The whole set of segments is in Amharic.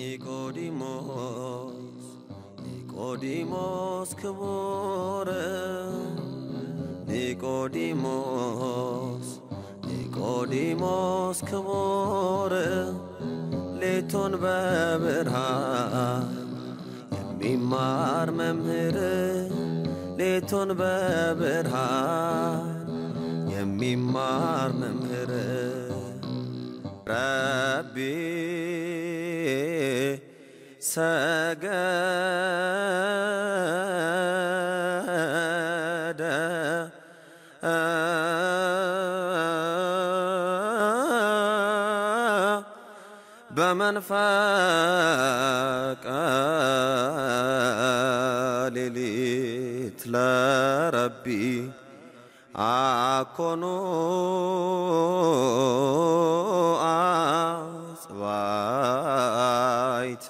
ኒቆዲሞስ ኒቆዲሞስ ክቡር ኒቆዲሞስ ኒቆዲሞስ ክቡር ሌቱን በብርሃን የሚማር መምህር ሌቱን በብርሃን የሚማር መምህር ረቢ ሰገደ በመንፈቀ ሌሊት ለረቢ አኮኑ አጽባይት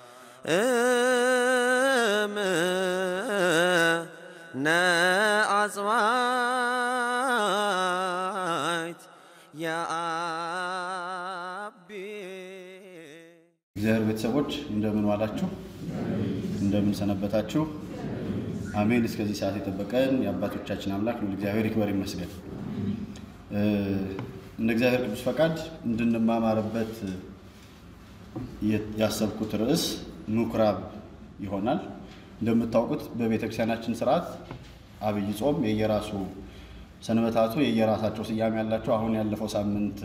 እምነ አጽባይት የአቢ እግዚአብሔር ቤተሰቦች እንደምን ዋላችሁ? እንደምን ሰነበታችሁ? አሜን። እስከዚህ ሰዓት የጠበቀን የአባቶቻችን አምላክ ነው እግዚአብሔር ይክበር ይመስገን። እ እንደ እግዚአብሔር ቅዱስ ፈቃድ እንድንማማርበት የ- ያሰብኩት ርዕስ ምኩራብ ይሆናል። እንደምታውቁት በቤተ ክርስቲያናችን ስርዓት አብይ ጾም የየራሱ ሰንበታቱ የየራሳቸው ስያሜ ያላቸው። አሁን ያለፈው ሳምንት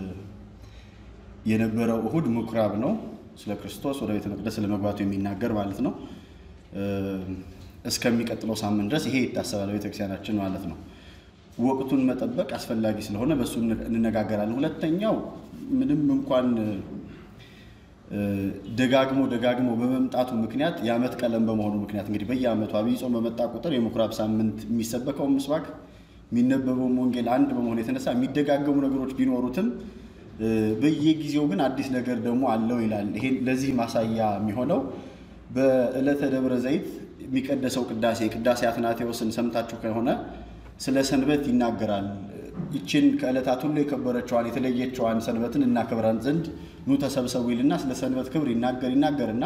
የነበረው እሁድ ምኩራብ ነው። ስለ ክርስቶስ ወደ ቤተ መቅደስ ስለመግባቱ የሚናገር ማለት ነው። እ እስከሚቀጥለው ሳምንት ድረስ ይሄ ይታሰባል ቤተክርስቲያናችን ማለት ነው። ወቅቱን መጠበቅ አስፈላጊ ስለሆነ በእሱ እንነጋገራለን። ሁለተኛው ምንም እንኳን እ ደጋግሞ ደጋግሞ በመምጣቱ ምክንያት የዓመት ቀለም በመሆኑ ምክንያት እንግዲህ በየዓመቱ አብይ ጾም በመጣ ቁጥር የምኩራብ ሳምንት የሚሰበከው ምስባክ የሚነበበውም ወንጌል አንድ በመሆኑ የተነሳ የሚደጋገሙ ነገሮች ቢኖሩትም እ በየጊዜው ግን አዲስ ነገር ደግሞ አለው ይላል። ይሄ ለዚህ ማሳያ የሚሆነው በዕለተ ደብረ ዘይት የሚቀደሰው ቅዳሴ ቅዳሴ አትናቴዎስን ሰምታችሁ ከሆነ ስለ ሰንበት ይናገራል። ይችን ከዕለታት ሁሉ የከበረችዋን የተለየችዋን ሰንበትን እናከብራን ዘንድ ኑ ተሰብሰቡ ይልና ስለ ሰንበት ክብር ይናገር ይናገርና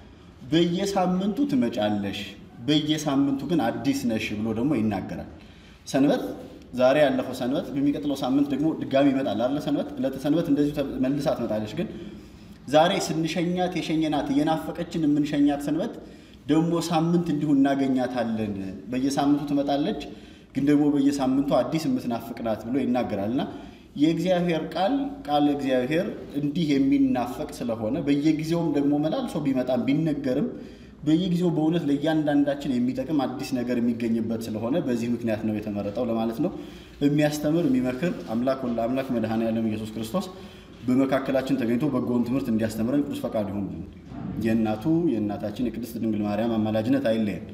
በየሳምንቱ ትመጫለሽ፣ በየሳምንቱ ግን አዲስ ነሽ ብሎ ደግሞ ይናገራል። ሰንበት ዛሬ ያለፈው ሰንበት በሚቀጥለው ሳምንት ደግሞ ድጋሚ ይመጣል አለ ሰንበት ዕለተ ሰንበት እንደዚሁ ተ- መልሳ ትመጣለች። ግን ዛሬ ስንሸኛት የሸኘናት እየናፈቀችን የምንሸኛት ሰንበት ደግሞ ሳምንት እንዲሁ እናገኛታለን። በየሳምንቱ ትመጣለች፣ ግን ደግሞ በየሳምንቱ አዲስ የምትናፍቅ ናት ብሎ ይናገራል እና የእግዚአብሔር ቃል ቃል እግዚአብሔር እንዲህ የሚናፈቅ ስለሆነ በየጊዜውም ደግሞ መላልሶ ቢመጣም ቢነገርም በየጊዜው በእውነት ለእያንዳንዳችን የሚጠቅም አዲስ ነገር የሚገኝበት ስለሆነ በዚህ ምክንያት ነው የተመረጠው ለማለት ነው። የሚያስተምር የሚመክር አምላክ ወለ አምላክ መድኃኔዓለም ኢየሱስ ክርስቶስ በመካከላችን ተገኝቶ በጎውን ትምህርት እንዲያስተምረን ቅዱስ ፈቃድ ይሁን። የእናቱ የእናታችን የቅድስት ድንግል ማርያም አማላጅነት አይለየን።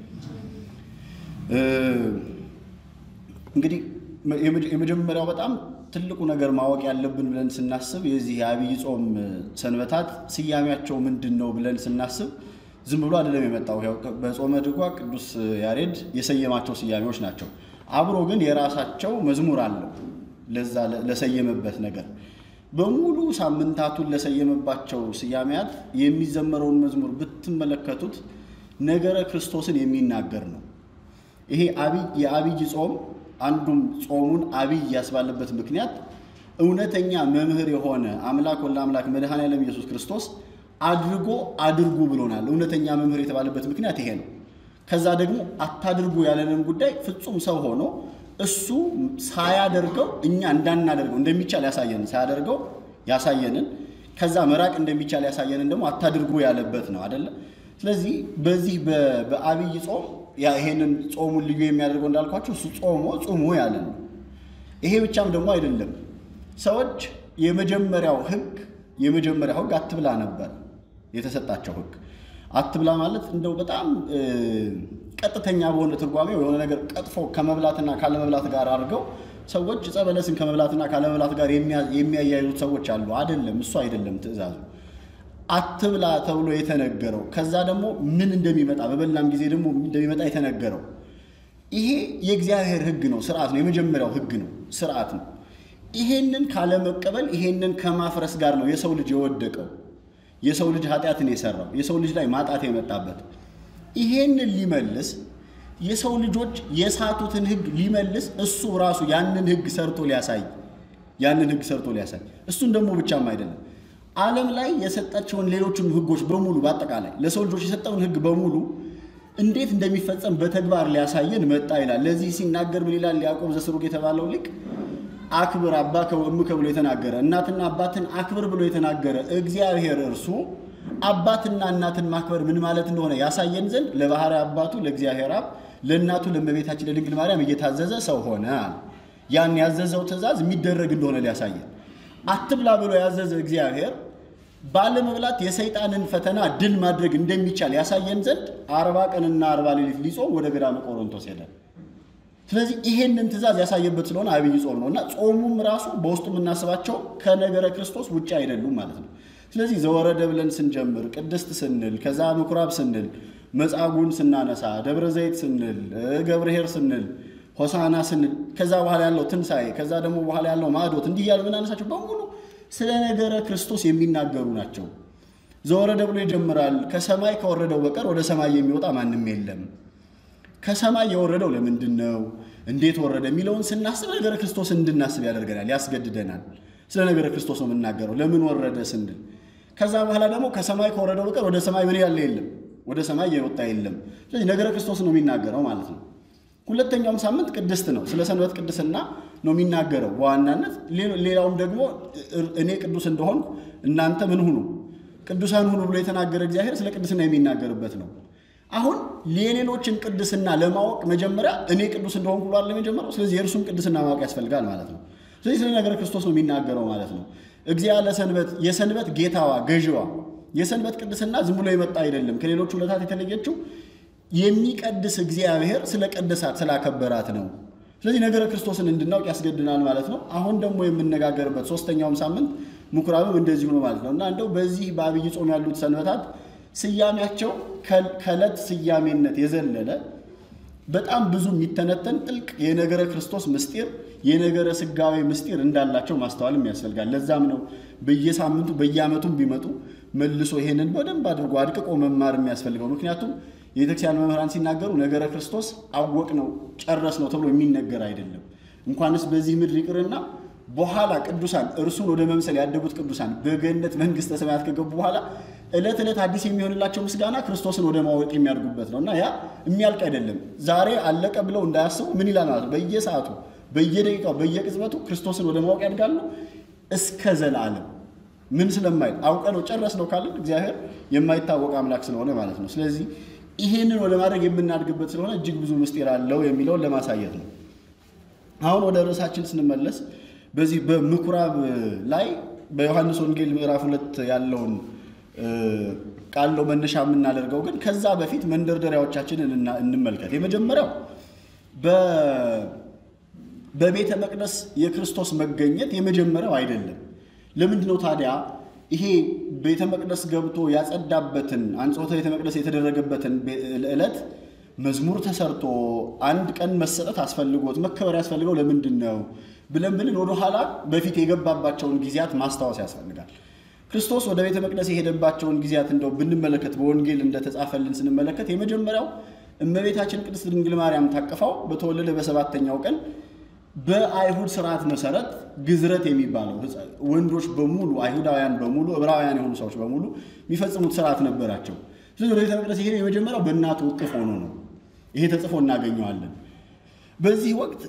እ እንግዲህ የመጀ- የመጀመሪያው በጣም ትልቁ ነገር ማወቅ ያለብን ብለን ስናስብ የዚህ የአብይ ጾም ሰንበታት ስያሜያቸው ምንድን ነው ብለን ስናስብ ዝም ብሎ አይደለም የመጣው። ያው በጾመ ድጓ ቅዱስ ያሬድ የሰየማቸው ስያሜዎች ናቸው። አብሮ ግን የራሳቸው መዝሙር አለው ለዛ ለ- ለሰየመበት ነገር በሙሉ ሳምንታቱን ለሰየመባቸው ስያሜያት የሚዘመረውን መዝሙር ብትመለከቱት ነገረ ክርስቶስን የሚናገር ነው። ይሄ አብይ የአብይ ጾም አንዱም ጾሙን አብይ ያስባለበት ምክንያት እውነተኛ መምህር የሆነ አምላክ ወለ አምላክ መድኃኔዓለም ኢየሱስ ክርስቶስ አድርጎ አድርጉ ብሎናል። እውነተኛ መምህር የተባለበት ምክንያት ይሄ ነው። ከዛ ደግሞ አታድርጉ ያለንን ጉዳይ ፍጹም ሰው ሆኖ እሱ ሳያደርገው እኛ እንዳናደርገው እንደሚቻል ያሳየንን ሳያደርገው ያሳየንን ከዛ መራቅ እንደሚቻል ያሳየንን ደግሞ አታድርጉ ያለበት ነው አደለ? ስለዚህ በዚህ በ- በአብይ ጾም ያ ይሄንን ጾሙን ልዩ የሚያደርገው እንዳልኳቸው እሱ ጾሞ ጹሙ ያለን ነው። ይሄ ብቻም ደግሞ አይደለም። ሰዎች የመጀመሪያው ሕግ የመጀመሪያው ሕግ አትብላ ነበር የተሰጣቸው ሕግ። አትብላ ማለት እንደው በጣም እ፣ ቀጥተኛ በሆነ ትርጓሜው የሆነ ነገር ቀጥፎ ከመብላትና ካለመብላት ጋር አድርገው ሰዎች ዕፀ በለስን ከመብላትና ካለመብላት ጋር የሚያ- የሚያያይዙት ሰዎች አሉ። አይደለም፣ እሱ አይደለም ትእዛዙ። አትብላ ተብሎ የተነገረው ከዛ ደግሞ ምን እንደሚመጣ በበላም ጊዜ ደግሞ ምን እንደሚመጣ የተነገረው ይሄ የእግዚአብሔር ሕግ ነው፣ ስርዓት ነው። የመጀመሪያው ሕግ ነው፣ ስርዓት ነው። ይሄንን ካለመቀበል ይሄንን ከማፍረስ ጋር ነው የሰው ልጅ የወደቀው። የሰው ልጅ ኃጢአትን የሰራው የሰው ልጅ ላይ ማጣት የመጣበት ይሄንን ሊመልስ የሰው ልጆች የሳቱትን ሕግ ሊመልስ እሱ ራሱ ያንን ሕግ ሰርቶ ሊያሳይ ያንን ሕግ ሰርቶ ሊያሳይ እሱን ደግሞ ብቻም አይደለም ዓለም ላይ የሰጣቸውን ሌሎችን ሕጎች በሙሉ በአጠቃላይ ለሰው ልጆች የሰጠውን ሕግ በሙሉ እንዴት እንደሚፈጸም በተግባር ሊያሳየን መጣ ይላል። ለዚህ ሲናገር ምን ይላል? ያዕቆብ ዘስሩግ የተባለው ሊቅ አክብር አባከ ወእምከ ብሎ የተናገረ እናትና አባትን አክብር ብሎ የተናገረ እግዚአብሔር እርሱ አባትና እናትን ማክበር ምን ማለት እንደሆነ ያሳየን ዘንድ ለባሕርይ አባቱ ለእግዚአብሔር አብ ለእናቱ ለእመቤታችን ለድንግል ማርያም እየታዘዘ ሰው ሆነ። ያን ያዘዘው ትእዛዝ የሚደረግ እንደሆነ ሊያሳየን አትብላ ብሎ ያዘዘ እግዚአብሔር ባለመብላት የሰይጣንን ፈተና ድል ማድረግ እንደሚቻል ያሳየን ዘንድ አርባ ቀንና አርባ ሌሊት ሊጾም ወደ ገዳመ ቆሮንቶስ ሄደ። ስለዚህ ይሄንን ትእዛዝ ያሳየበት ስለሆነ አብይ ጾም ነው እና ጾሙም ራሱ በውስጡ የምናስባቸው ከነገረ ክርስቶስ ውጭ አይደሉም ማለት ነው። ስለዚህ ዘወረደ ብለን ስንጀምር ቅድስት ስንል፣ ከዛ ምኩራብ ስንል፣ መጻጉዕን ስናነሳ፣ ደብረ ዘይት ስንል፣ ገብርኄር ስንል፣ ሆሳና ስንል፣ ከዛ በኋላ ያለው ትንሣኤ፣ ከዛ ደግሞ በኋላ ያለው ማዕዶት እንዲህ እያልን የምናነሳቸው በሙሉ ስለ ነገረ ክርስቶስ የሚናገሩ ናቸው። ዘወረደ ብሎ ይጀምራል። ከሰማይ ከወረደው በቀር ወደ ሰማይ የሚወጣ ማንም የለም። ከሰማይ የወረደው ለምንድን ነው? እንዴት ወረደ? የሚለውን ስናስብ ነገረ ክርስቶስ እንድናስብ ያደርገናል፣ ያስገድደናል። ስለ ነገረ ክርስቶስ ነው የምናገረው። ለምን ወረደ ስንል ከዛ በኋላ ደግሞ ከሰማይ ከወረደው በቀር ወደ ሰማይ ምን ያለ የለም፣ ወደ ሰማይ የወጣ የለም። ስለዚህ ነገረ ክርስቶስ ነው የሚናገረው ማለት ነው። ሁለተኛውም ሳምንት ቅድስት ነው። ስለ ሰንበት ቅድስና ነው የሚናገረው በዋናነት። ሌላውም ደግሞ እኔ ቅዱስ እንደሆንኩ እናንተ ምን ሁኑ ቅዱሳን ሁኑ ብሎ የተናገረ እግዚአብሔር ስለ ቅድስና የሚናገርበት ነው። አሁን የሌሎችን ቅድስና ለማወቅ መጀመሪያ እኔ ቅዱስ እንደሆንኩ ብሏል ለመጀመሪያው። ስለዚህ የእርሱም ቅድስና ማወቅ ያስፈልጋል ማለት ነው። ስለዚህ ስለ ነገረ ክርስቶስ ነው የሚናገረው ማለት ነው። እግዚአብሔር ለሰንበት የሰንበት ጌታዋ ገዥዋ የሰንበት ቅድስና ዝም ብሎ የመጣ አይደለም። ከሌሎቹ ዕለታት የተለየችው የሚቀድስ እግዚአብሔር ስለ ቀደሳት ስላከበራት ነው። ስለዚህ ነገረ ክርስቶስን እንድናውቅ ያስገድናል ማለት ነው። አሁን ደግሞ የምነጋገርበት ሶስተኛውም ሳምንት ምኩራብም እንደዚሁ ነው ማለት ነው እና እንደው በዚህ በአብይ ጾም ያሉት ሰንበታት ስያሜያቸው ከዕለት ስያሜነት የዘለለ በጣም ብዙ የሚተነተን ጥልቅ የነገረ ክርስቶስ ምስጢር የነገረ ስጋዊ ምስጢር እንዳላቸው ማስተዋልም ያስፈልጋል። ለዛም ነው በየሳምንቱ በየዓመቱም ቢመጡ መልሶ ይሄንን በደንብ አድርጎ አድቅቆ መማር የሚያስፈልገው። ምክንያቱም የቤተክርስቲያን መምህራን ሲናገሩ ነገረ ክርስቶስ አወቅ ነው ጨረስ ነው ተብሎ የሚነገር አይደለም። እንኳንስ በዚህ ምድር ይቅርና በኋላ ቅዱሳን እርሱን ወደ መምሰል ያደጉት ቅዱሳን በገነት መንግሥተ ሰማያት ከገቡ በኋላ ዕለት ዕለት አዲስ የሚሆንላቸው ምስጋና ክርስቶስን ወደ ማወቅ የሚያድጉበት ነው እና ያ የሚያልቅ አይደለም። ዛሬ አለቀ ብለው እንዳያስቡ ምን ይላል ማለት ነው። በየሰዓቱ በየደቂቃው በየቅጽበቱ ክርስቶስን ወደ ማወቅ ያድጋሉ እስከ ዘላለም ምን ስለማይል አውቀ ነው ጨረስ ነው ካለን እግዚአብሔር የማይታወቅ አምላክ ስለሆነ ማለት ነው። ስለዚህ ይሄንን ወደ ማድረግ የምናድግበት ስለሆነ እጅግ ብዙ ምስጢር አለው የሚለውን ለማሳየት ነው። አሁን ወደ ርዕሳችን ስንመለስ በዚህ በምኩራብ ላይ በዮሐንስ ወንጌል ምዕራፍ ሁለት ያለውን ቃል ነው መነሻ የምናደርገው። ግን ከዛ በፊት መንደርደሪያዎቻችንን እንመልከት። የመጀመሪያው በቤተ መቅደስ የክርስቶስ መገኘት የመጀመሪያው አይደለም። ለምንድን ነው ታዲያ ይሄ ቤተ መቅደስ ገብቶ ያጸዳበትን አንጽሖተ ቤተ መቅደስ የተደረገበትን ዕለት መዝሙር ተሰርቶ አንድ ቀን መሰጠት አስፈልጎት መከበር ያስፈልገው ለምንድን ነው ብለን ብልን ወደኋላ በፊት የገባባቸውን ጊዜያት ማስታወስ ያስፈልጋል። ክርስቶስ ወደ ቤተ መቅደስ የሄደባቸውን ጊዜያት እንደው ብንመለከት በወንጌል እንደተጻፈልን ስንመለከት የመጀመሪያው እመቤታችን ቅድስት ድንግል ማርያም ታቅፋው በተወለደ በሰባተኛው ቀን በአይሁድ ስርዓት መሰረት ግዝረት የሚባለው ወንዶች በሙሉ አይሁዳውያን በሙሉ ዕብራውያን የሆኑ ሰዎች በሙሉ የሚፈጽሙት ስርዓት ነበራቸው። ስለዚህ ወደ ቤተ መቅደስ የሄደ የመጀመሪያው በእናቱ እቅፍ ሆኖ ነው። ይሄ ተጽፎ እናገኘዋለን። በዚህ ወቅት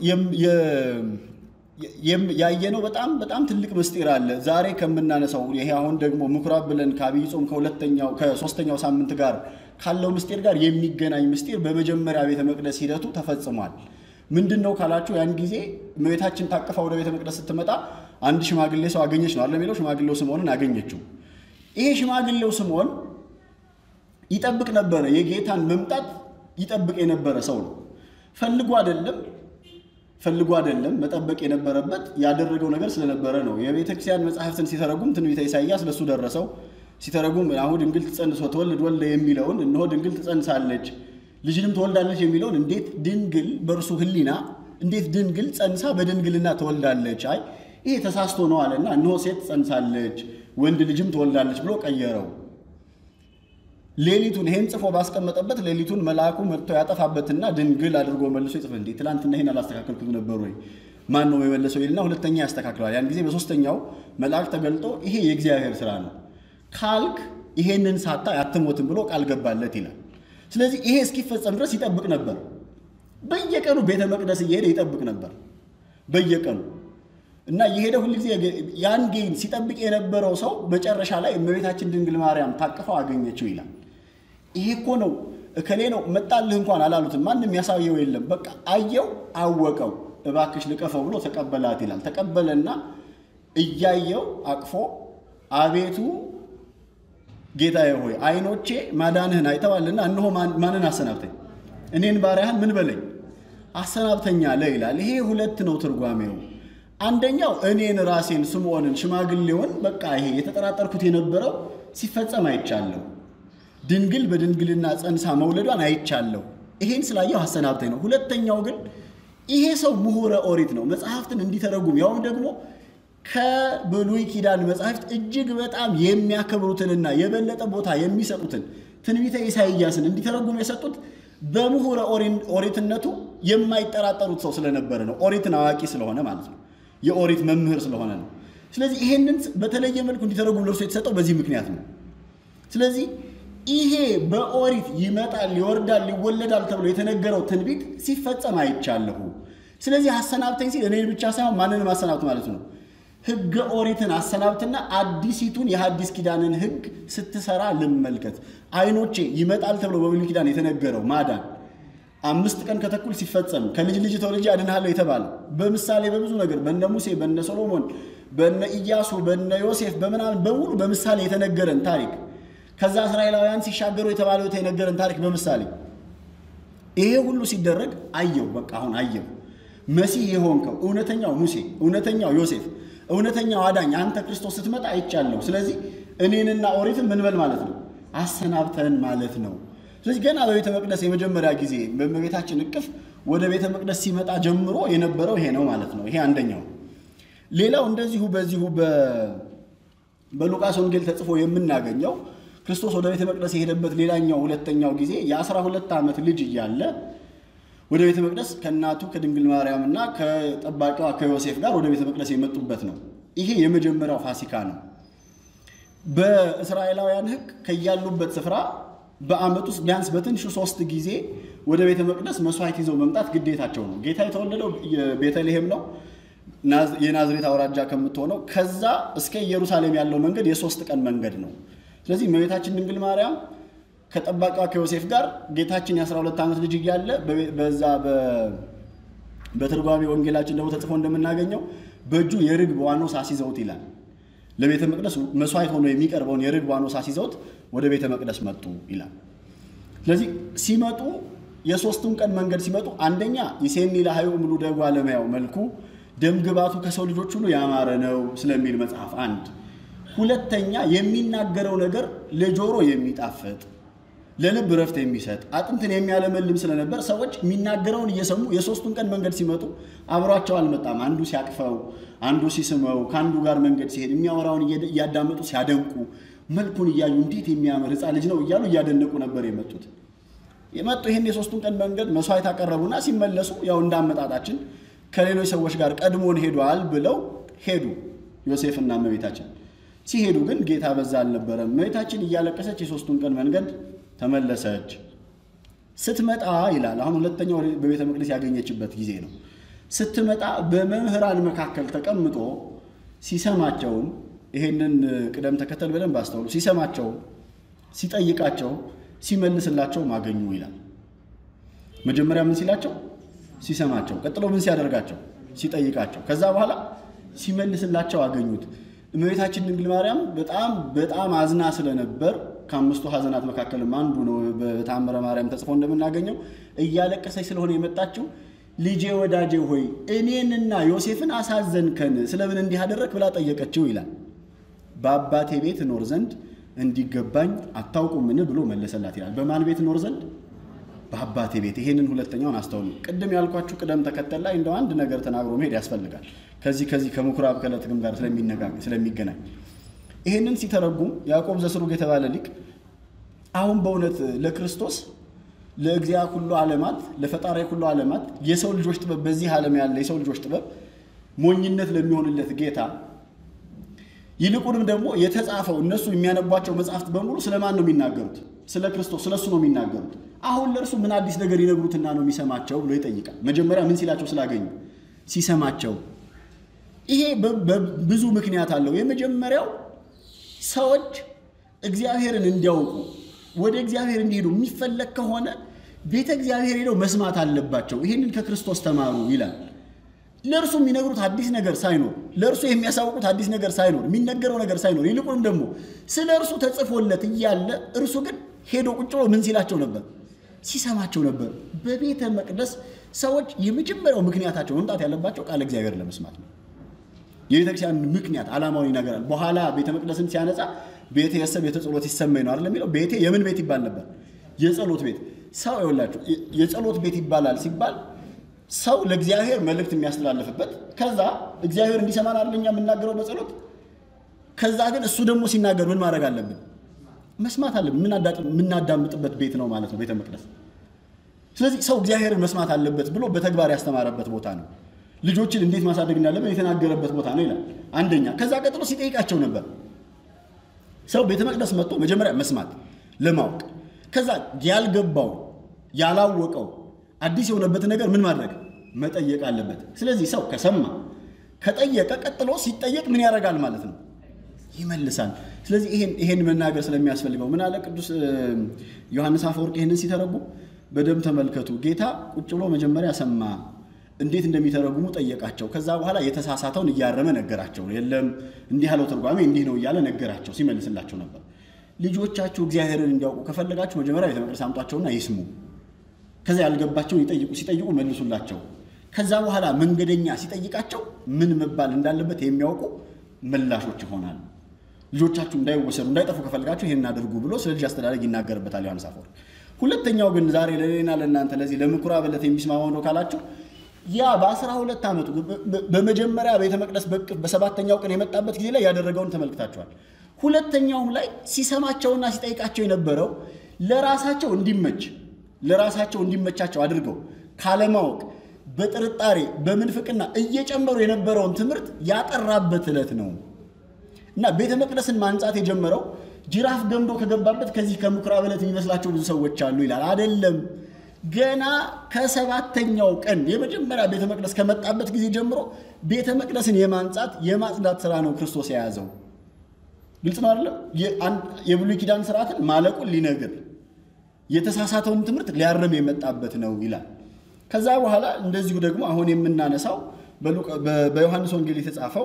ያየነው በጣም በጣም ትልቅ ምስጢር አለ። ዛሬ ከምናነሳው ይሄ አሁን ደግሞ ምኩራብ ብለን ከአብይ ጾም ከሁለተኛው ከሶስተኛው ሳምንት ጋር ካለው ምስጢር ጋር የሚገናኝ ምስጢር በመጀመሪያ ቤተ መቅደስ ሂደቱ ተፈጽሟል። ምንድን ነው ካላችሁ ያን ጊዜ እመቤታችን ታቅፋ ወደ ቤተ መቅደስ ስትመጣ አንድ ሽማግሌ ሰው አገኘች ነው አለ የሚለው ሽማግሌው ስምዖንን አገኘችው። ይሄ ሽማግሌው ስምዖን ይጠብቅ ነበረ፣ የጌታን መምጣት ይጠብቅ የነበረ ሰው ነው። ፈልጎ አይደለም ፈልጎ አይደለም መጠበቅ የነበረበት ያደረገው ነገር ስለነበረ ነው። የቤተ ክርስቲያን መጽሐፍትን ሲተረጉም ትንቢተ ኢሳይያስ ለእሱ ደረሰው። ሲተረጉም አሁን ድንግል ትጸንስ ወትወልድ ወልደ የሚለውን እነሆ ድንግል ትጸንሳለች ልጅንም ትወልዳለች የሚለውን እንዴት ድንግል በእርሱ ሕሊና እንዴት ድንግል ጸንሳ በድንግልና ትወልዳለች? አይ ይሄ ተሳስቶ ነው አለና እነሆ ሴት ትጸንሳለች ወንድ ልጅም ትወልዳለች ብሎ ቀየረው። ሌሊቱን ይሄን ጽፎ ባስቀመጠበት ሌሊቱን መልአኩ መጥቶ ያጠፋበትና ድንግል አድርጎ መልሶ ይጽፍ እንዴ ትላንትና ይሄን አላስተካከልኩት ነበር ወይ ማን ነው የመለሰው ይልና ሁለተኛ ያስተካክለዋል። ያን ጊዜ በሶስተኛው መልአክ ተገልጦ ይሄ የእግዚአብሔር ስራ ነው ካልክ ይሄንን ሳታ አትሞትም ብሎ ቃል ገባለት ይላል። ስለዚህ ይሄ እስኪፈጸም ድረስ ይጠብቅ ነበር። በየቀኑ ቤተ መቅደስ እየሄደ ይጠብቅ ነበር በየቀኑ እና የሄደ ሁል ጊዜ ያን ጌን ሲጠብቅ የነበረው ሰው መጨረሻ ላይ እመቤታችን ድንግል ማርያም ታቅፈው አገኘችው ይላል። ይሄ እኮ ነው እከሌ ነው መጣልህ እንኳን አላሉትም። ማንም ያሳየው የለም። በቃ አየው፣ አወቀው። እባክሽ ልቀፈው ብሎ ተቀበላት ይላል። ተቀበለና እያየው አቅፎ አቤቱ ጌታዬ ሆይ ዓይኖቼ ማዳንህን አይተዋልና እነሆ ማንን አሰናብተኝ እኔን ባሪያህን ምን በለኝ አሰናብተኛ አለ ይላል። ይሄ ሁለት ነው ትርጓሜው። አንደኛው እኔን ራሴን ስምዖንን ሽማግሌውን በቃ ይሄ የተጠራጠርኩት የነበረው ሲፈጸም አይቻለሁ። ድንግል በድንግልና ጸንሳ መውለዷን አይቻለሁ። ይሄን ስላየው አሰናብተኝ ነው። ሁለተኛው ግን ይሄ ሰው ምሁረ ኦሪት ነው። መጽሐፍትን እንዲተረጉም ያውም ደግሞ ከብሉይ ኪዳን መጽሐፍት እጅግ በጣም የሚያከብሩትንና የበለጠ ቦታ የሚሰጡትን ትንቢተ ኢሳይያስን እንዲተረጉም የሰጡት በምሁረ ኦሪትነቱ የማይጠራጠሩት ሰው ስለነበረ ነው። ኦሪትን አዋቂ ስለሆነ ማለት ነው። የኦሪት መምህር ስለሆነ ነው። ስለዚህ ይሄንን በተለየ መልኩ እንዲተረጉም ለእርሱ የተሰጠው በዚህ ምክንያት ነው። ስለዚህ ይሄ በኦሪት ይመጣል፣ ይወርዳል፣ ይወለዳል ተብሎ የተነገረው ትንቢት ሲፈጸም አይቻለሁ። ስለዚህ አሰናብተኝ ሲል እኔን ብቻ ሳይሆን ማንንም አሰናብት ማለት ነው። ሕገ ኦሪትን አሰናብትና አዲሲቱን የሐዲስ ኪዳንን ሕግ ስትሰራ ልመልከት። ዓይኖቼ ይመጣል ተብሎ በብሉይ ኪዳን የተነገረው ማዳን አምስት ቀን ከተኩል ሲፈጸም ከልጅ ልጅ ተወልጄ አድንሃለሁ የተባለው በምሳሌ በብዙ ነገር በነ ሙሴ፣ በነ ሶሎሞን፣ በነ ኢያሱ፣ በነ ዮሴፍ በምናምን በሙሉ በምሳሌ የተነገረን ታሪክ ከዛ እስራኤላውያን ሲሻገሩ የተባለው የተነገረን ታሪክ በምሳሌ ይሄ ሁሉ ሲደረግ አየው። በቃ አሁን አየው መሲህ የሆንከው እውነተኛው ሙሴ፣ እውነተኛው ዮሴፍ፣ እውነተኛው አዳኝ አንተ ክርስቶስ ስትመጣ አይቻለሁ። ስለዚህ እኔንና ኦሪትን ምን በል ማለት ነው አሰናብተን ማለት ነው። ስለዚህ ገና በቤተ መቅደስ የመጀመሪያ ጊዜ በእመቤታችን እቅፍ ወደ ቤተ መቅደስ ሲመጣ ጀምሮ የነበረው ይሄ ነው ማለት ነው። ይሄ አንደኛው። ሌላው እንደዚሁ በዚሁ በሉቃስ ወንጌል ተጽፎ የምናገኘው ክርስቶስ ወደ ቤተ መቅደስ የሄደበት ሌላኛው ሁለተኛው ጊዜ የአስራ ሁለት ዓመት ልጅ እያለ ወደ ቤተ መቅደስ ከእናቱ ከድንግል ማርያም እና ከጠባቂዋ ከዮሴፍ ጋር ወደ ቤተ መቅደስ የመጡበት ነው። ይሄ የመጀመሪያው ፋሲካ ነው። በእስራኤላውያን ሕግ ከያሉበት ስፍራ በዓመት ውስጥ ቢያንስ በትንሹ ሶስት ጊዜ ወደ ቤተ መቅደስ መስዋዕት ይዘው መምጣት ግዴታቸው ነው። ጌታ የተወለደው ቤተልሔም ነው፣ የናዝሬት አውራጃ ከምትሆነው ከዛ እስከ ኢየሩሳሌም ያለው መንገድ የሶስት ቀን መንገድ ነው። ስለዚህ እመቤታችን ድንግል ማርያም ከጠባቂዋ ከዮሴፍ ጋር ጌታችን የ12 ዓመት ልጅ እያለ በዛ በትርጓሜ ወንጌላችን ደግሞ ተጽፎ እንደምናገኘው በእጁ የርግብ ዋኖስ አስይዘውት ይላል። ለቤተ መቅደስ መስዋዕት ሆኖ የሚቀርበውን የርግብ ዋኖስ አስይዘውት ወደ ቤተ መቅደስ መጡ ይላል። ስለዚህ ሲመጡ የሶስቱን ቀን መንገድ ሲመጡ አንደኛ ይሴኒ ለሀዩ ምሉ ደጓ ለመያው መልኩ ደምግባቱ ከሰው ልጆች ሁሉ ያማረ ነው ስለሚል መጽሐፍ አንድ ሁለተኛ የሚናገረው ነገር ለጆሮ የሚጣፍጥ ለልብ ረፍት የሚሰጥ አጥንትን የሚያለመልም ስለነበር ሰዎች የሚናገረውን እየሰሙ የሶስቱን ቀን መንገድ ሲመጡ አብሯቸው አልመጣም። አንዱ ሲያቅፈው፣ አንዱ ሲስመው፣ ከአንዱ ጋር መንገድ ሲሄድ የሚያወራውን እያዳመጡ ሲያደንቁ፣ መልኩን እያዩ እንዴት የሚያምር ሕፃን ልጅ ነው እያሉ እያደነቁ ነበር የመጡት። የመጡ ይህን የሶስቱን ቀን መንገድ መስዋዕት አቀረቡና ሲመለሱ ያው እንዳመጣጣችን ከሌሎች ሰዎች ጋር ቀድሞን ሄዷል ብለው ሄዱ ዮሴፍና እመቤታችን ሲሄዱ ግን ጌታ በዛ አልነበረም። እመቤታችን እያለቀሰች የሶስቱን ቀን መንገድ ተመለሰች። ስትመጣ ይላል አሁን ሁለተኛው በቤተ መቅደስ ያገኘችበት ጊዜ ነው። ስትመጣ በመምህራን መካከል ተቀምጦ ሲሰማቸውም ይሄንን ቅደም ተከተል በደንብ አስተውሉ። ሲሰማቸውም ሲጠይቃቸው ሲመልስላቸው ማገኙ ይላል። መጀመሪያ ምን ሲላቸው ሲሰማቸው፣ ቀጥሎ ምን ሲያደርጋቸው ሲጠይቃቸው፣ ከዛ በኋላ ሲመልስላቸው አገኙት። እመቤታችን ድንግል ማርያም በጣም በጣም አዝና ስለነበር ከአምስቱ ሐዘናት መካከልም አንዱ ነው። በተአምረ ማርያም ተጽፎ እንደምናገኘው እያለቀሰች ስለሆነ የመጣችው ልጄ ወዳጄ ሆይ እኔንና ዮሴፍን አሳዘንከን፣ ስለምን እንዲህ አደረግ ብላ ጠየቀችው ይላል። በአባቴ ቤት እኖር ዘንድ እንዲገባኝ አታውቁምን ብሎ መለሰላት ይላል። በማን ቤት እኖር ዘንድ? በአባቴ ቤት። ይሄንን ሁለተኛውን አስተውሉ። ቅድም ያልኳችሁ ቅደም ተከተል ላይ እንደው አንድ ነገር ተናግሮ መሄድ ያስፈልጋል። ከዚህ ከዚህ ከምኩራብ ከዕለትም ጋር ስለሚገናኝ ይህንን ሲተረጉም ያዕቆብ ዘስሩግ የተባለ ሊቅ አሁን በእውነት ለክርስቶስ ለእግዚአ ኩሉ ዓለማት ለፈጣሪ ኩሉ ዓለማት የሰው ልጆች ጥበብ በዚህ ዓለም ያለ የሰው ልጆች ጥበብ ሞኝነት ለሚሆንለት ጌታ ይልቁንም ደግሞ የተጻፈው እነሱ የሚያነቧቸው መጽሐፍት በሙሉ ስለማን ነው የሚናገሩት? ስለ ክርስቶስ ስለ እሱ ነው የሚናገሩት። አሁን ለእርሱ ምን አዲስ ነገር ይነግሩትና ነው የሚሰማቸው ብሎ ይጠይቃል። መጀመሪያ ምን ሲላቸው ስላገኙ ሲሰማቸው። ይሄ ብዙ ምክንያት አለው። የመጀመሪያው ሰዎች እግዚአብሔርን እንዲያውቁ ወደ እግዚአብሔር እንዲሄዱ የሚፈለግ ከሆነ ቤተ እግዚአብሔር ሄደው መስማት አለባቸው። ይህንን ከክርስቶስ ተማሩ ይላል። ለእርሱ የሚነግሩት አዲስ ነገር ሳይኖር ለእርሱ የሚያሳውቁት አዲስ ነገር ሳይኖር የሚነገረው ነገር ሳይኖር ይልቁንም ደግሞ ስለ እርሱ ተጽፎለት እያለ እርሱ ግን ሄዶ ቁጭ ብሎ ምን ሲላቸው ነበር? ሲሰማቸው ነበር። በቤተ መቅደስ ሰዎች የመጀመሪያው ምክንያታቸው መምጣት ያለባቸው ቃለ እግዚአብሔር ለመስማት ነው። የቤተክርስቲያን ምክንያት ዓላማዊ ይነገራል። በኋላ ቤተ መቅደስን ሲያነጻ ቤቴ የሰ ቤተ ጸሎት ይሰማኝ ነው አይደል የሚለው። ቤቴ የምን ቤት ይባል ነበር? የጸሎት ቤት። ሰው ይኸውላችሁ የጸሎት ቤት ይባላል ሲባል ሰው ለእግዚአብሔር መልእክት የሚያስተላልፍበት ከዛ እግዚአብሔር እንዲሰማን አይደል እኛ የምናገረው በጸሎት ከዛ ግን እሱ ደግሞ ሲናገር ምን ማድረግ አለብን? መስማት አለብን። የምናዳምጥበት ቤት ነው ማለት ነው ቤተ መቅደስ። ስለዚህ ሰው እግዚአብሔርን መስማት አለበት ብሎ በተግባር ያስተማረበት ቦታ ነው። ልጆችን እንዴት ማሳደግ እንዳለብን የተናገረበት ቦታ ነው ይላል። አንደኛ። ከዛ ቀጥሎ ሲጠይቃቸው ነበር። ሰው ቤተ መቅደስ መጥቶ መጀመሪያ መስማት ለማወቅ፣ ከዛ ያልገባው ያላወቀው አዲስ የሆነበት ነገር ምን ማድረግ መጠየቅ አለበት። ስለዚህ ሰው ከሰማ ከጠየቀ ቀጥሎ ሲጠየቅ ምን ያደርጋል ማለት ነው? ይመልሳል። ስለዚህ ይሄን መናገር ስለሚያስፈልገው ምን አለ ቅዱስ ዮሐንስ አፈወርቅ ይህንን ሲተረጉም በደንብ ተመልከቱ። ጌታ ቁጭ ብሎ መጀመሪያ ሰማ፣ እንዴት እንደሚተረጉሙ ጠየቃቸው። ከዛ በኋላ የተሳሳተውን እያረመ ነገራቸው። የለም እንዲህ ያለው ትርጓሜ እንዲህ ነው እያለ ነገራቸው፣ ሲመልስላቸው ነበር። ልጆቻችሁ እግዚአብሔርን እንዲያውቁ ከፈለጋችሁ መጀመሪያ ቤተ መቅደስ አምጧቸውና ይስሙ። ከዛ ያልገባቸውን ይጠይቁ፣ ሲጠይቁ መልሱላቸው። ከዛ በኋላ መንገደኛ ሲጠይቃቸው ምን መባል እንዳለበት የሚያውቁ ምላሾች ይሆናሉ። ልጆቻችሁ እንዳይወሰዱ እንዳይጠፉ ከፈልጋችሁ ይህን አድርጉ ብሎ ስለ ልጅ አስተዳደግ ይናገርበታል ዮሐንስ አፈወርቅ። ሁለተኛው ግን ዛሬ ለሌና ለእናንተ ለዚህ ለምኩራብ ዕለት የሚስማማው ነው ካላችሁ ያ በአስራ ሁለት ዓመቱ በመጀመሪያ ቤተ መቅደስ በሰባተኛው ቀን የመጣበት ጊዜ ላይ ያደረገውን ተመልክታችኋል። ሁለተኛውም ላይ ሲሰማቸውና ሲጠይቃቸው የነበረው ለራሳቸው እንዲመች ለራሳቸው እንዲመቻቸው አድርገው ካለማወቅ በጥርጣሬ በምንፍቅና እየጨመሩ የነበረውን ትምህርት ያጠራበት ዕለት ነው እና ቤተ መቅደስን ማንጻት የጀመረው ጅራፍ ገምዶ ከገባበት ከዚህ ከምኩራብ ዕለት የሚመስላቸው ብዙ ሰዎች አሉ ይላል። አይደለም። ገና ከሰባተኛው ቀን የመጀመሪያ ቤተ መቅደስ ከመጣበት ጊዜ ጀምሮ ቤተ መቅደስን የማንጻት የማጽዳት ስራ ነው ክርስቶስ የያዘው። ግልጽ ነው አይደለም? የብሉይ ኪዳን ስርዓትን ማለቁን ሊነግር የተሳሳተውን ትምህርት ሊያርም የመጣበት ነው ይላል። ከዛ በኋላ እንደዚሁ ደግሞ አሁን የምናነሳው በዮሐንስ ወንጌል የተጻፈው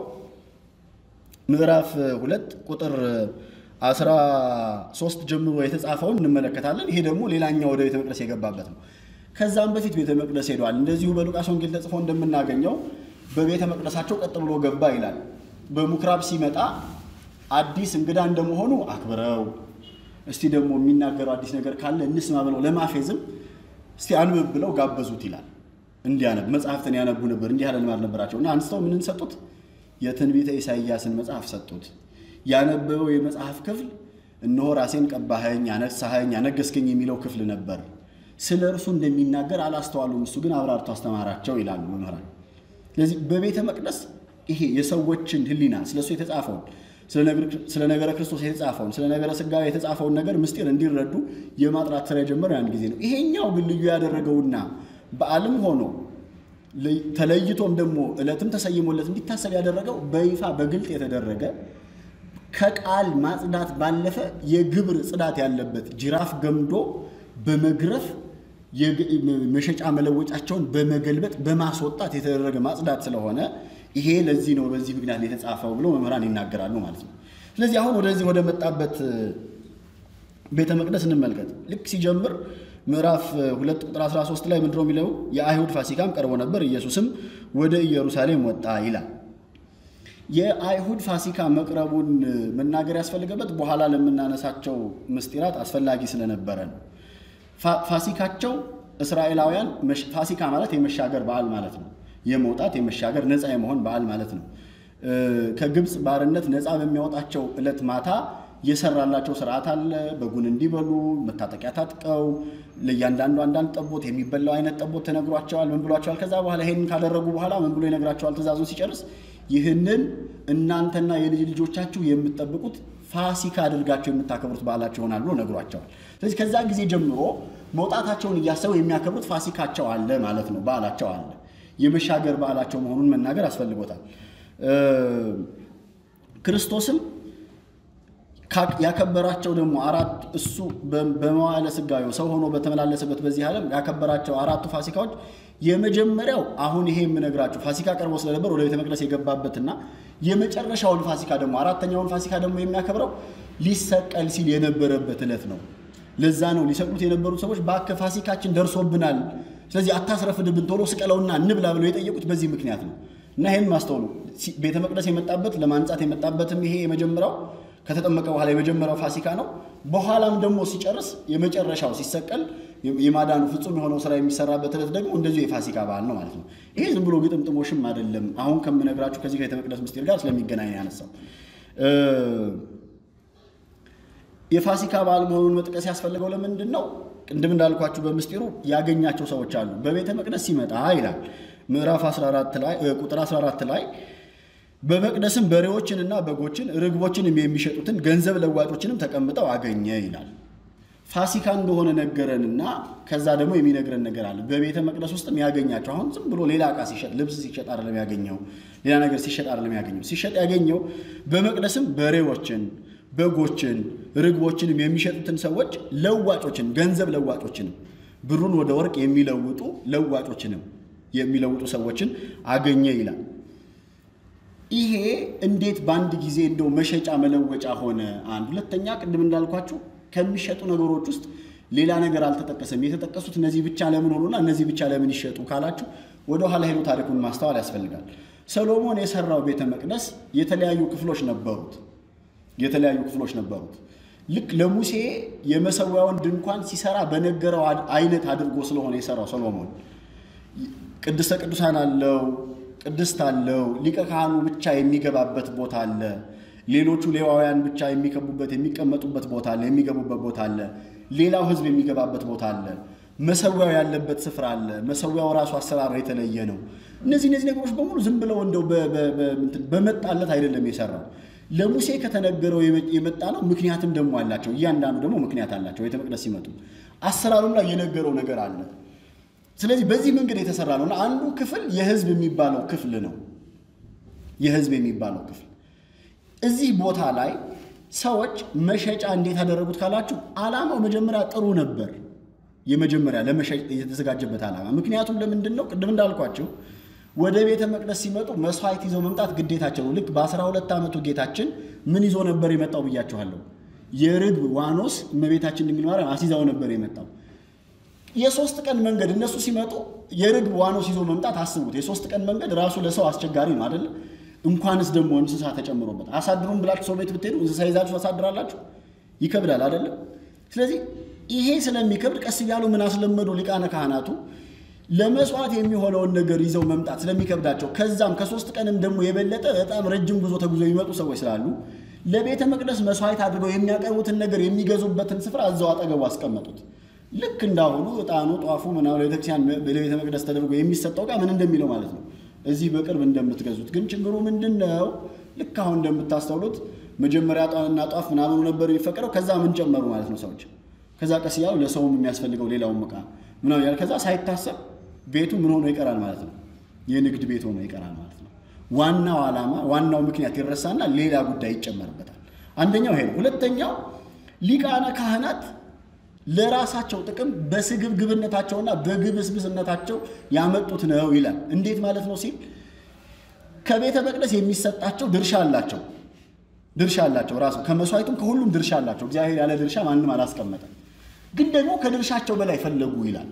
ምዕራፍ ሁለት ቁጥር አስራ ሶስት ጀምሮ የተጻፈውን እንመለከታለን። ይሄ ደግሞ ሌላኛው ወደ ቤተ መቅደስ የገባበት ነው። ከዛም በፊት ቤተ መቅደስ ሄደዋል። እንደዚሁ በሉቃስ ወንጌል ተጽፎ እንደምናገኘው በቤተ መቅደሳቸው ቀጥ ብሎ ገባ ይላል። በምኩራብ ሲመጣ አዲስ እንግዳ እንደመሆኑ አክብረው እስቲ ደግሞ የሚናገረው አዲስ ነገር ካለ እንስማ ብለው ለማፌዝም እስቲ አንብብ ብለው ጋበዙት ይላል። እንዲያነብ መጽሐፍትን ያነቡ ነበር። እንዲህ ያለ ልማድ ነበራቸው እና አንስተው ምንን ሰጡት? የትንቢተ ኢሳይያስን መጽሐፍ ሰጡት። ያነበበው የመጽሐፍ ክፍል እነሆ ራሴን ቀባኸኝ፣ አነሳኸኝ፣ አነገስከኝ የሚለው ክፍል ነበር። ስለ እርሱ እንደሚናገር አላስተዋሉም። እሱ ግን አብራርቶ አስተማራቸው ይላሉ መምህራን። ስለዚህ በቤተ መቅደስ ይሄ የሰዎችን ሕሊና ስለ እሱ የተጻፈውን ስለ ነገረ ክርስቶስ የተጻፈውን ስለ ነገረ ሥጋዌ የተጻፈውን ነገር ምስጢር እንዲረዱ የማጥራት ስራ የጀመረው ያን ጊዜ ነው። ይሄኛው ግን ልዩ ያደረገውና በዓልም ሆኖ ተለይቶም ደግሞ ዕለትም ተሰይሞለት እንዲታሰብ ያደረገው በይፋ በግልጥ የተደረገ ከቃል ማጽዳት ባለፈ የግብር ጽዳት ያለበት ጅራፍ ገምዶ በመግረፍ መሸጫ መለወጫቸውን በመገልበጥ በማስወጣት የተደረገ ማጽዳት ስለሆነ ይሄ ለዚህ ነው በዚህ ምክንያት የተጻፈው ብሎ መምህራን ይናገራሉ ማለት ነው። ስለዚህ አሁን ወደዚህ ወደ መጣበት ቤተ መቅደስ እንመልከት። ልክ ሲጀምር ምዕራፍ ሁለት ቁጥር 13 ላይ ምንድነው የሚለው? የአይሁድ ፋሲካም ቀርቦ ነበር፣ ኢየሱስም ወደ ኢየሩሳሌም ወጣ ይላል። የአይሁድ ፋሲካ መቅረቡን መናገር ያስፈልገበት በኋላ ለምናነሳቸው ምስጢራት አስፈላጊ ስለነበረ ነው። ፋሲካቸው እስራኤላውያን ፋሲካ ማለት የመሻገር በዓል ማለት ነው። የመውጣት የመሻገር ነፃ የመሆን በዓል ማለት ነው። ከግብፅ ባርነት ነፃ በሚያወጣቸው ዕለት ማታ የሰራላቸው ስርዓት አለ። በጉን እንዲበሉ መታጠቂያ ታጥቀው ለእያንዳንዱ አንዳንድ ጠቦት የሚበላው አይነት ጠቦት ተነግሯቸዋል። ምን ብሏቸዋል? ከዛ በኋላ ይሄንን ካደረጉ በኋላ ምን ብሎ ይነግራቸዋል? ትእዛዙን ሲጨርስ ይህንን እናንተና የልጅ ልጆቻችሁ የምትጠብቁት ፋሲካ አድርጋቸው የምታከብሩት በዓላቸው ይሆናል ብሎ ነግሯቸዋል። ስለዚህ ከዛ ጊዜ ጀምሮ መውጣታቸውን እያሰቡ የሚያከብሩት ፋሲካቸው አለ ማለት ነው። በዓላቸው አለ። የመሻገር በዓላቸው መሆኑን መናገር አስፈልጎታል። ክርስቶስም ያከበራቸው ደግሞ አራት እሱ በመዋዕለ ሥጋዌው ሰው ሆኖ በተመላለሰበት በዚህ ዓለም ያከበራቸው አራቱ ፋሲካዎች የመጀመሪያው አሁን ይሄ የምነግራችሁ ፋሲካ ቀርቦ ስለነበር ወደ ቤተ መቅደስ የገባበትና የመጨረሻውን ፋሲካ ደግሞ አራተኛውን ፋሲካ ደግሞ የሚያከብረው ሊሰቀል ሲል የነበረበት ዕለት ነው። ለዛ ነው ሊሰቅሉት የነበሩት ሰዎች እባክህ ፋሲካችን ደርሶብናል፣ ስለዚህ አታስረፍድብን፣ ቶሎ ስቀለውና እንብላ ብለው የጠየቁት በዚህ ምክንያት ነው። እና ይህን ማስተውሉ ቤተ መቅደስ የመጣበት ለማንጻት የመጣበትም ይሄ የመጀመሪያው ከተጠመቀ በኋላ የመጀመሪያው ፋሲካ ነው። በኋላም ደግሞ ሲጨርስ የመጨረሻው ሲሰቀል የማዳኑ ፍጹም የሆነው ስራ የሚሰራበት ዕለት ደግሞ እንደዚሁ የፋሲካ በዓል ነው ማለት ነው። ይሄ ዝም ብሎ ግጥምጥሞሽም አይደለም። አሁን ከምነግራችሁ ከዚህ ከቤተ መቅደስ ምስጢር ጋር ስለሚገናኝ ያነሳው የፋሲካ በዓል መሆኑን መጥቀስ ያስፈልገው ለምንድን ነው? ቅድም እንዳልኳችሁ በምስጢሩ ያገኛቸው ሰዎች አሉ። በቤተ መቅደስ ሲመጣ ይላል ምዕራፍ 14 ላይ ቁጥር 14 ላይ በመቅደስም በሬዎችንና በጎችን ርግቦችንም የሚሸጡትን ገንዘብ ለዋጮችንም ተቀምጠው አገኘ ይላል። ፋሲካ እንደሆነ ነገረንና ከዛ ደግሞ የሚነግረን ነገር አለ። በቤተ መቅደስ ውስጥም ያገኛቸው አሁን ዝም ብሎ ሌላ ዕቃ ሲሸጥ ልብስ ሲሸጥ አይደለም ያገኘው፣ ሌላ ነገር ሲሸጥ አይደለም ያገኘው። ሲሸጥ ያገኘው በመቅደስም በሬዎችን፣ በጎችን፣ ርግቦችንም የሚሸጡትን ሰዎች ለዋጮችን፣ ገንዘብ ለዋጮችንም ብሩን ወደ ወርቅ የሚለውጡ ለዋጮችንም የሚለውጡ ሰዎችን አገኘ ይላል። ይሄ እንዴት በአንድ ጊዜ እንደው መሸጫ መለወጫ ሆነ? አንድ ሁለተኛ፣ ቅድም እንዳልኳችሁ ከሚሸጡ ነገሮች ውስጥ ሌላ ነገር አልተጠቀሰም። የተጠቀሱት እነዚህ ብቻ ለምን ሆኑና እነዚህ ብቻ ለምን ይሸጡ ካላችሁ ወደ ኋላ ሄዶ ታሪኩን ማስተዋል ያስፈልጋል። ሰሎሞን የሰራው ቤተ መቅደስ የተለያዩ ክፍሎች ነበሩት። የተለያዩ ክፍሎች ነበሩት። ልክ ለሙሴ የመሰዊያውን ድንኳን ሲሰራ በነገረው አይነት አድርጎ ስለሆነ የሰራው ሰሎሞን ቅድስተ ቅዱሳን አለው፣ ቅድስት አለው፣ ሊቀ ካህኑ ብቻ የሚገባበት ቦታ አለ። ሌሎቹ ሌዋውያን ብቻ የሚከቡበት የሚቀመጡበት ቦታ አለ፣ የሚገቡበት ቦታ አለ። ሌላው ሕዝብ የሚገባበት ቦታ አለ። መሰዊያው ያለበት ስፍራ አለ። መሰዊያው ራሱ አሰራር የተለየ ነው። እነዚህ እነዚህ ነገሮች በሙሉ ዝም ብለው እንደው በመጣለት አይደለም የሰራው ለሙሴ ከተነገረው የመጣ ነው። ምክንያትም ደግሞ አላቸው። እያንዳንዱ ደግሞ ምክንያት አላቸው። ቤተ መቅደስ ሲመጡ አሰራሩም ላይ የነገረው ነገር አለ። ስለዚህ በዚህ መንገድ የተሰራ ነው እና አንዱ ክፍል የህዝብ የሚባለው ክፍል ነው። የህዝብ የሚባለው ክፍል እዚህ ቦታ ላይ ሰዎች መሸጫ እንዴት ያደረጉት ካላችሁ፣ ዓላማው መጀመሪያ ጥሩ ነበር። የመጀመሪያ ለመሸጥ የተዘጋጀበት ዓላማ ምክንያቱም ለምንድን ነው? ቅድም እንዳልኳቸው ወደ ቤተ መቅደስ ሲመጡ መስዋዕት ይዘው መምጣት ግዴታቸው ነው። ልክ በአስራ ሁለት ዓመቱ ጌታችን ምን ይዞ ነበር የመጣው ብያችኋለሁ። የርግብ ዋኖስ እመቤታችን ድንግል ማርያም አስይዛው ነበር የመጣው የሶስት ቀን መንገድ እነሱ ሲመጡ የርግብ ዋኖስ ይዞ መምጣት አስቡት። የሶስት ቀን መንገድ ራሱ ለሰው አስቸጋሪ ነው አይደለ? እንኳንስ ደግሞ እንስሳ ተጨምሮበት። አሳድሩም ብላችሁ ሰው ቤት ብትሄዱ እንስሳ ይዛችሁ ታሳድራላችሁ፣ ይከብዳል አይደለም? ስለዚህ ይሄ ስለሚከብድ ቀስ እያሉ ምን አስለመዱ ሊቃነ ካህናቱ ለመስዋዕት የሚሆነውን ነገር ይዘው መምጣት ስለሚከብዳቸው፣ ከዛም ከሶስት ቀንም ደግሞ የበለጠ በጣም ረጅም ጉዞ ተጉዞ የሚመጡ ሰዎች ስላሉ ለቤተ መቅደስ መስዋዕት አድርገው የሚያቀርቡትን ነገር የሚገዙበትን ስፍራ እዛው አጠገቡ አስቀመጡት። ልክ እንዳሁኑ ዕጣኑ ጧፉ ምናምን ለቤተክርስቲያን ለቤተ መቅደስ ተደርጎ የሚሰጠው ዕቃ ምን እንደሚለው ማለት ነው። እዚህ በቅርብ እንደምትገዙት ግን ችግሩ ምንድን ነው? ልክ አሁን እንደምታስተውሉት መጀመሪያ ዕጣንና ጧፍ ምናምኑ ነበር የሚፈቀደው። ከዛ ምን ጨመሩ ማለት ነው ሰዎች። ከዛ ቀስ እያሉ ለሰውም የሚያስፈልገው ሌላውም ዕቃ ምናምን ያለ ከዛ ሳይታሰብ ቤቱ ምን ሆኖ ይቀራል ማለት ነው። የንግድ ቤት ሆኖ ይቀራል ማለት ነው። ዋናው ዓላማ ዋናው ምክንያት ይረሳና ሌላ ጉዳይ ይጨመርበታል። አንደኛው ይሄ ነው። ሁለተኛው ሊቃነ ካህናት ለራሳቸው ጥቅም በስግብግብነታቸውና በግብስብስነታቸው ያመጡት ነው ይላል። እንዴት ማለት ነው ሲል ከቤተ መቅደስ የሚሰጣቸው ድርሻ አላቸው ድርሻ አላቸው ራሱ ከመስዋዕቱም ከሁሉም ድርሻ አላቸው። እግዚአብሔር ያለ ድርሻ ማንም አላስቀመጠም። ግን ደግሞ ከድርሻቸው በላይ ፈለጉ ይላል።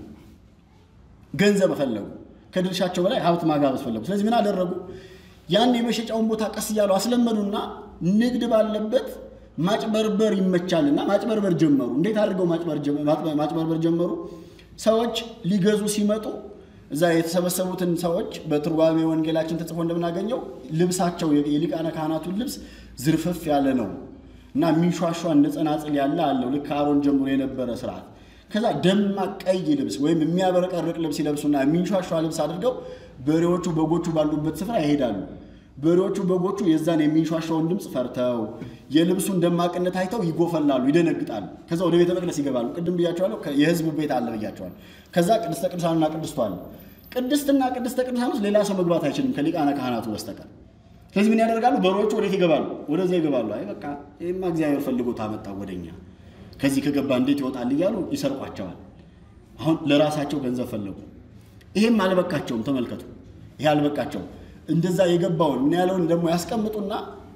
ገንዘብ ፈለጉ፣ ከድርሻቸው በላይ ሀብት ማጋበስ ፈለጉ። ስለዚህ ምን አደረጉ? ያን የመሸጫውን ቦታ ቀስ እያሉ አስለመዱና ንግድ ባለበት ማጭበርበር ይመቻልና ማጭበርበር ጀመሩ። እንዴት አድርገው ማጭበርበር ጀመሩ? ሰዎች ሊገዙ ሲመጡ እዛ የተሰበሰቡትን ሰዎች በትርጓሜ ወንጌላችን ተጽፎ እንደምናገኘው ልብሳቸው የሊቃነ ካህናቱን ልብስ ዝርፍፍ ያለ ነው። እና የሚንሿሿ እንደ ጸናጽል ያለ አለው ልክ አሮን ጀምሮ የነበረ ስርዓት። ከዛ ደማቅ ቀይ ልብስ ወይም የሚያበረቀርቅ ልብስ ይለብሱና የሚንሿሿ ልብስ አድርገው በሬዎቹ በጎቹ ባሉበት ስፍራ ይሄዳሉ። በሬዎቹ በጎቹ የዛን የሚንሿሿውን ድምፅ ፈርተው የልብሱን ደማቅነት አይተው ይጎፈላሉ፣ ይደነግጣሉ። ከዛ ወደ ቤተ መቅደስ ይገባሉ። ቅድም ብያቸዋለሁ፣ የህዝብ ቤት አለ ብያቸዋለሁ። ከዛ ቅድስተ ቅዱሳንና ቅድስቱ አለ። ቅድስትና ቅድስተ ቅዱሳን ውስጥ ሌላ ሰው መግባት አይችልም ከሊቃነ ካህናቱ በስተቀር። ስለዚህ ምን ያደርጋሉ? በሮቹ ወዴት ይገባሉ? ወደዚያ ይገባሉ። አይ በቃ ይህማ እግዚአብሔር ፈልጎ ታመጣ ወደኛ ከዚህ ከገባ እንዴት ይወጣል እያሉ ይሰርቋቸዋል። አሁን ለራሳቸው ገንዘብ ፈለጉ። ይሄም አልበቃቸውም። ተመልከቱ፣ ይሄ አልበቃቸውም። እንደዛ የገባውን ምን ያለውን ደግሞ ያስቀምጡና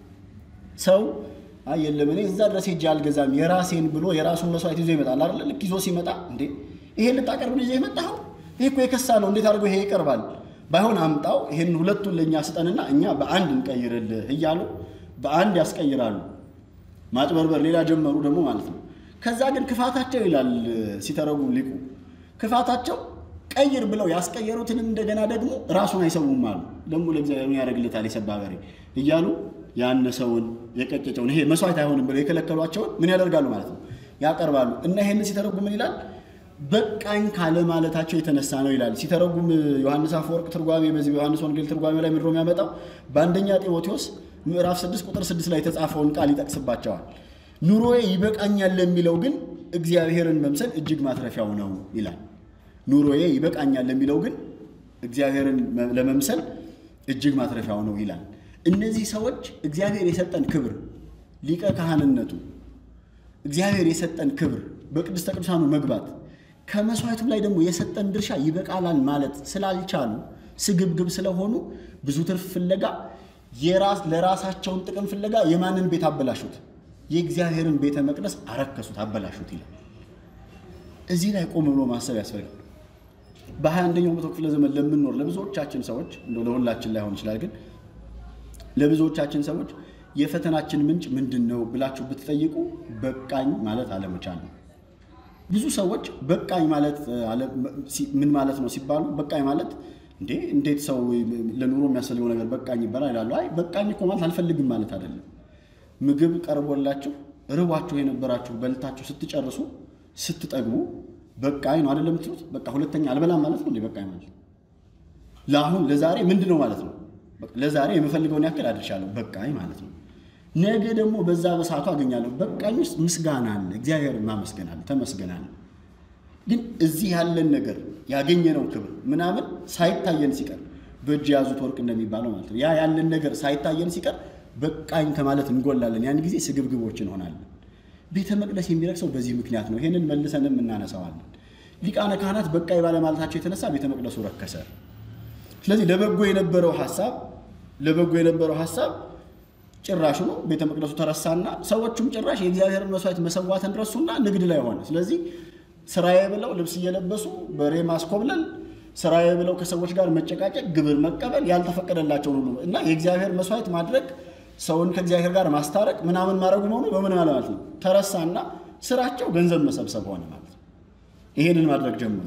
ሰው አይ የለም እኔ እዛ ድረስ ሄጄ አልገዛም የራሴን ብሎ የራሱን መስዋዕት ይዞ ይመጣል አይደለ? ልክ ይዞ ሲመጣ እንዴ ይሄ ልታቀርብ ነው ይዘህ የመጣኸው? ይሄ እኮ የከሳ ነው። እንዴት አድርጎ ይሄ ይቀርባል? ባይሆን አምጣው፣ ይሄን ሁለቱን ለእኛ ስጠንና እኛ በአንድ እንቀይርልህ እያሉ በአንድ ያስቀይራሉ። ማጭበርበር ሌላ ጀመሩ ደግሞ ማለት ነው። ከዛ ግን ክፋታቸው ይላል ሲተረጉም ሊቁ ክፋታቸው ቀይር ብለው ያስቀየሩትን እንደገና ደግሞ ራሱን አይሰውም አሉ። ደግሞ ለእግዚአብሔር ያደርግለታል የሰባ በሬ እያሉ ያነሰውን የቀጨጨውን ይሄ መስዋዕት አይሆንም ብለው የከለከሏቸውን ምን ያደርጋሉ ማለት ነው ያቀርባሉ። እና ይሄን ሲተረጉም ምን ይላል? በቃኝ ካለ ማለታቸው የተነሳ ነው ይላል። ሲተረጉም ዮሐንስ አፈወርቅ ትርጓሜ በዚህ በዮሐንስ ወንጌል ትርጓሜ ላይ ምድሮ የሚያመጣው በአንደኛ ጢሞቴዎስ ምዕራፍ 6 ቁጥር 6 ላይ የተጻፈውን ቃል ይጠቅስባቸዋል። ኑሮዬ ይበቃኛል ለሚለው ግን እግዚአብሔርን መምሰል እጅግ ማትረፊያው ነው ይላል። ኑሮዬ ይበቃኛል ለሚለው ግን እግዚአብሔርን ለመምሰል እጅግ ማትረፊያው ነው ይላል። እነዚህ ሰዎች እግዚአብሔር የሰጠን ክብር ሊቀ ካህንነቱ እግዚአብሔር የሰጠን ክብር በቅድስተ ቅዱሳኑ መግባት ከመስዋዕቱ ላይ ደግሞ የሰጠን ድርሻ ይበቃላል ማለት ስላልቻሉ ስግብግብ ስለሆኑ ብዙ ትርፍ ፍለጋ የራስ ለራሳቸውን ጥቅም ፍለጋ የማንን ቤት አበላሹት? የእግዚአብሔርን ቤተ መቅደስ አረከሱት፣ አበላሹት ይላል። እዚህ ላይ ቆም ብሎ ማሰብ ያስፈልጋል። በሀያ አንደኛው መቶ ክፍለ ዘመን ለምንኖር ለብዙዎቻችን ሰዎች እንደው ለሁላችን ላይሆን ይችላል፣ ግን ለብዙዎቻችን ሰዎች የፈተናችን ምንጭ ምንድን ነው ብላችሁ ብትጠይቁ በቃኝ ማለት አለመቻል ነው። ብዙ ሰዎች በቃኝ ማለት ምን ማለት ነው ሲባሉ በቃኝ ማለት እንዴ እንዴት ሰው ለኑሮ የሚያስፈልገው ነገር በቃኝ ይባላል ይላሉ። አይ በቃኝ እኮ ማለት አልፈልግም ማለት አይደለም። ምግብ ቀርቦላችሁ ርቧችሁ የነበራችሁ በልታችሁ ስትጨርሱ ስትጠግቡ በቃኝ ነው አይደለም የምትሉት። በቃ ሁለተኛ አልበላም ማለት ነው እንዴ በቃኝ ማለት ለአሁን ለዛሬ ምንድን ነው ማለት ነው። ለዛሬ የምፈልገውን ያክል አድርሻለሁ በቃኝ ማለት ነው። ነገ ደግሞ በዛ በሰዓቱ አገኛለሁ። በቃኝ ውስጥ ምስጋና አለ፣ እግዚአብሔርን ማመስገን አለ፣ ተመስገን አለ። ግን እዚህ ያለን ነገር ያገኘነው ክብር ምናምን ሳይታየን ሲቀር በእጅ የያዙት ወርቅ እንደሚባለው ማለት ነው። ያ ያለን ነገር ሳይታየን ሲቀር በቃኝ ከማለት እንጎላለን። ያን ጊዜ ስግብግቦች እንሆናለን። ቤተ መቅደስ የሚረክሰው በዚህ ምክንያት ነው። ይህንን መልሰንም እናነሳዋለን። ሊቃነ ካህናት በቃኝ ባለማለታቸው የተነሳ ቤተ መቅደሱ ረከሰ። ስለዚህ ለበጎ የነበረው ሀሳብ ለበጎ የነበረው ሀሳብ ጭራሹ ነው ቤተ መቅደሱ ተረሳና ሰዎቹም ጭራሽ የእግዚአብሔርን መስዋዕት መሰዋትን ረሱና ንግድ ላይ ሆነ። ስለዚህ ስራዬ ብለው ልብስ እየለበሱ በሬ ማስኮብለል፣ ስራዬ ብለው ከሰዎች ጋር መጨቃጨቅ፣ ግብር መቀበል ያልተፈቀደላቸውን ሁሉ እና የእግዚአብሔር መስዋዕት ማድረግ ሰውን ከእግዚአብሔር ጋር ማስታረቅ ምናምን ማድረጉ መሆኑ በምን ማለት ነው ተረሳና ስራቸው ገንዘብ መሰብሰብ ሆነ ማለት ነው። ይሄንን ማድረግ ጀምሮ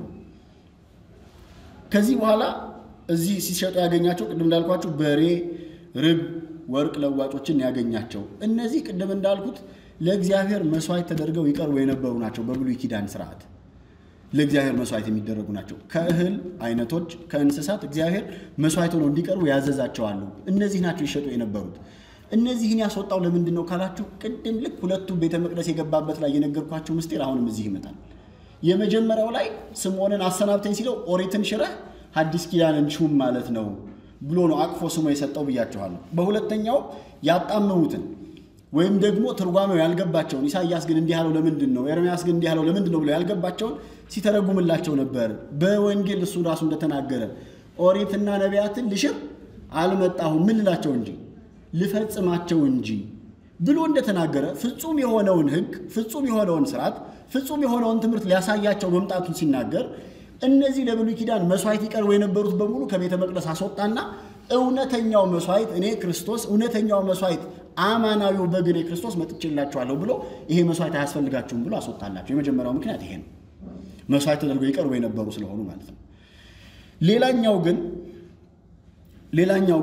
ከዚህ በኋላ እዚህ ሲሸጡ ያገኛቸው ቅድም እንዳልኳቸው በሬ፣ ርብ፣ ወርቅ ለዋጮችን ያገኛቸው እነዚህ ቅድም እንዳልኩት ለእግዚአብሔር መስዋዕት ተደርገው ይቀርቡ የነበሩ ናቸው። በብሉይ ኪዳን ስርዓት ለእግዚአብሔር መስዋዕት የሚደረጉ ናቸው። ከእህል አይነቶች ከእንስሳት እግዚአብሔር መስዋዕት ሆነው እንዲቀርቡ ያዘዛቸዋሉ። እነዚህ ናቸው ይሸጡ የነበሩት። እነዚህን ያስወጣው ለምንድን ነው ካላችሁ፣ ቅድም ልክ ሁለቱ ቤተ መቅደስ የገባበት ላይ የነገርኳቸው ምስጢር አሁንም እዚህ ይመጣል። የመጀመሪያው ላይ ስምዖንን አሰናብተኝ ሲለው ኦሪትን ሽረህ ሐዲስ ኪዳንን ሹም ማለት ነው ብሎ ነው አቅፎ ስሞ የሰጠው ብያችኋለሁ። በሁለተኛው ያጣመሙትን ወይም ደግሞ ትርጓሜው ያልገባቸውን ኢሳይያስ ግን እንዲህ ያለው ለምንድን ነው፣ ኤርምያስ ግን እንዲህ ያለው ለምንድን ነው ብሎ ያልገባቸውን ሲተረጉምላቸው ነበር። በወንጌል እሱ ራሱ እንደተናገረ ኦሪትና ነቢያትን ልሽር አልመጣሁም ምን ልላቸው እንጂ ልፈጽማቸው እንጂ ብሎ እንደተናገረ ፍጹም የሆነውን ሕግ ፍጹም የሆነውን ስርዓት ፍጹም የሆነውን ትምህርት ሊያሳያቸው መምጣቱን ሲናገር እነዚህ ለብሉይ ኪዳን መስዋዕት ይቀርቡ የነበሩት በሙሉ ከቤተ መቅደስ አስወጣና እውነተኛው መስዋዕት እኔ ክርስቶስ እውነተኛው መስዋዕት አማናዊው በግ እኔ ክርስቶስ መጥቼላችኋለሁ ብሎ ይሄ መስዋዕት አያስፈልጋችሁም ብሎ አስወጣላቸው። የመጀመሪያው ምክንያት ይሄ ነው። መስዋዕት ተደርገው ይቀርቡ የነበሩ ስለሆኑ ማለት ነው። ሌላኛው ግን ሌላኛው ግን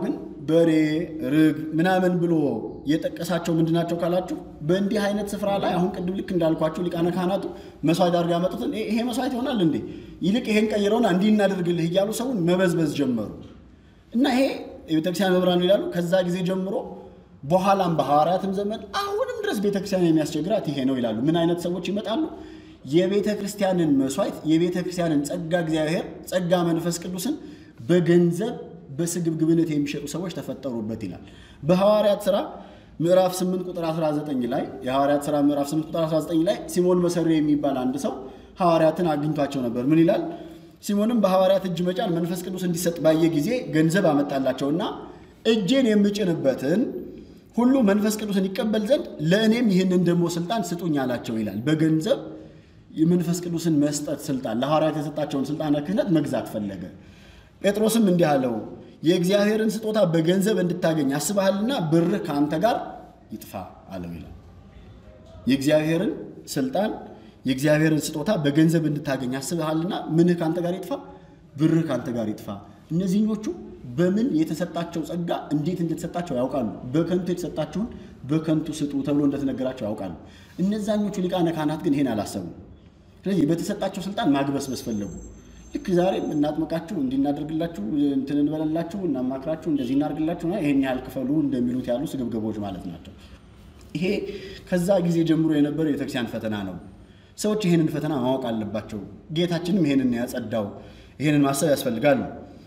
በሬ፣ ርግ ምናምን ብሎ የጠቀሳቸው ምንድናቸው ካላችሁ በእንዲህ አይነት ስፍራ ላይ አሁን ቅድም ልክ እንዳልኳችሁ ሊቃነ ካህናቱ መስዋዕት አድርገው ያመጡትን "ይሄ- ይሄ መስዋዕት ይሆናል እንዴ? ይልቅ ይሄን ቀይረውና እንዲህ እናደርግልህ እያሉ ሰውን መበዝበዝ ጀመሩ። እና ይሄ የቤተክርስቲያን መምህራን ይላሉ ከዛ ጊዜ ጀምሮ በኋላም በሐዋርያትም ዘመን አሁንም ድረስ ቤተክርስቲያን የሚያስቸግራት ይሄ ነው ይላሉ። ምን አይነት ሰዎች ይመጣሉ? የቤተ ክርስቲያንን መስዋዕት የቤተ ክርስቲያንን ጸጋ እግዚአብሔር ጸጋ መንፈስ ቅዱስን በገንዘብ በስግብግብነት የሚሸጡ ሰዎች ተፈጠሩበት ይላል። በሐዋርያት ሥራ ምዕራፍ 8 ቁጥር 19 ላይ የሐዋርያት ሥራ ምዕራፍ 8 ቁጥር 19 ላይ ሲሞን መሰሪ የሚባል አንድ ሰው ሐዋርያትን አግኝቷቸው ነበር። ምን ይላል? ሲሞንም በሐዋርያት እጅ መጫን መንፈስ ቅዱስ እንዲሰጥ ባየ ጊዜ ገንዘብ አመጣላቸውና እጄን የምጭንበትን ሁሉ መንፈስ ቅዱስን ይቀበል ዘንድ ለእኔም ይህንን ደግሞ ስልጣን ስጡኝ አላቸው ይላል። በገንዘብ የመንፈስ ቅዱስን መስጠት ስልጣን ለሐዋርያት የሰጣቸውን ስልጣነ ክህነት መግዛት ፈለገ። ጴጥሮስም እንዲህ አለው፣ የእግዚአብሔርን ስጦታ በገንዘብ እንድታገኝ አስበሃልና ብርህ ከአንተ ጋር ይጥፋ አለው ይላል። የእግዚአብሔርን ስልጣን የእግዚአብሔርን ስጦታ በገንዘብ እንድታገኝ አስበሃልና ምንህ ከአንተ ጋር ይጥፋ፣ ብርህ ከአንተ ጋር ይጥፋ። እነዚህኞቹ በምን የተሰጣቸው ጸጋ እንዴት እንደተሰጣቸው ያውቃሉ። በከንቱ የተሰጣችሁን በከንቱ ስጡ ተብሎ እንደተነገራቸው ያውቃሉ። እነዛኞቹ ሊቃነ ካህናት ግን ይሄን አላሰቡም። ስለዚህ በተሰጣቸው ስልጣን ማግበስበስ ፈለጉ። ልክ ዛሬም እናጥምቃችሁ፣ እንዲናደርግላችሁ፣ እንትን እንበለላችሁ፣ እናማክራችሁ፣ እንደዚህ እናደርግላችሁ፣ ይሄን ያህል ክፈሉ እንደሚሉት ያሉ ስግብግቦች ማለት ናቸው። ይሄ ከዛ ጊዜ ጀምሮ የነበረው የቤተክርስቲያን ፈተና ነው። ሰዎች ይሄንን ፈተና ማወቅ አለባቸው። ጌታችንም ይሄንን ያጸዳው፣ ይሄንን ማሰብ ያስፈልጋል።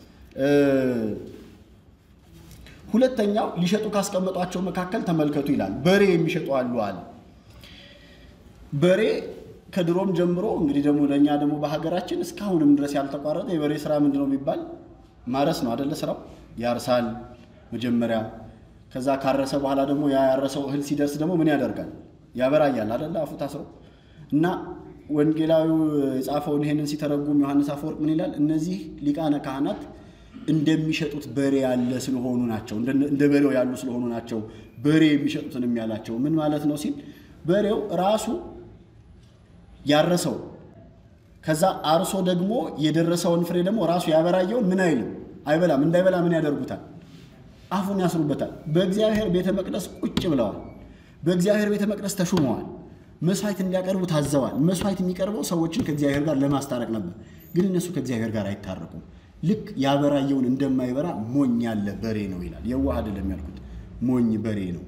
ሁለተኛው ሊሸጡ ካስቀመጧቸው መካከል ተመልከቱ ይላል። በሬ የሚሸጡ አሉ አለ። በሬ ከድሮም ጀምሮ እንግዲህ ደግሞ ለእኛ ደግሞ በሀገራችን እስካሁንም ድረስ ያልተቋረጠ የበሬ ስራ ምንድን ነው ቢባል ማረስ ነው አደለ? ስራው ያርሳል መጀመሪያ። ከዛ ካረሰ በኋላ ደግሞ ያ ያረሰው እህል ሲደርስ ደግሞ ምን ያደርጋል? ያበራያል አደለ? አፉ ታስሮ እና ወንጌላዊው የጻፈውን ይሄንን ሲተረጉም ዮሐንስ አፈወርቅ ምን ይላል? እነዚህ ሊቃነ ካህናት እንደሚሸጡት በሬ ያለ ስለሆኑ ናቸው፣ እንደ በሬው ያሉ ስለሆኑ ናቸው በሬ የሚሸጡትንም ያላቸው። ምን ማለት ነው ሲል በሬው ራሱ ያረሰው ከዛ አርሶ ደግሞ የደረሰውን ፍሬ ደግሞ ራሱ ያበራየውን ምን አይልም አይበላም። እንዳይበላ ምን ያደርጉታል? አፉን ያስሩበታል። በእግዚአብሔር ቤተ መቅደስ ቁጭ ብለዋል። በእግዚአብሔር ቤተ መቅደስ ተሹመዋል። መስዋዕት እንዲያቀርቡ ታዘዋል። መስዋዕት የሚቀርበው ሰዎችን ከእግዚአብሔር ጋር ለማስታረቅ ነበር። ግን እነሱ ከእግዚአብሔር ጋር አይታረቁም። ልክ ያበራየውን እንደማይበራ ሞኝ ያለ በሬ ነው ይላል። የዋህ አይደለም ያልኩት፣ ሞኝ በሬ ነው።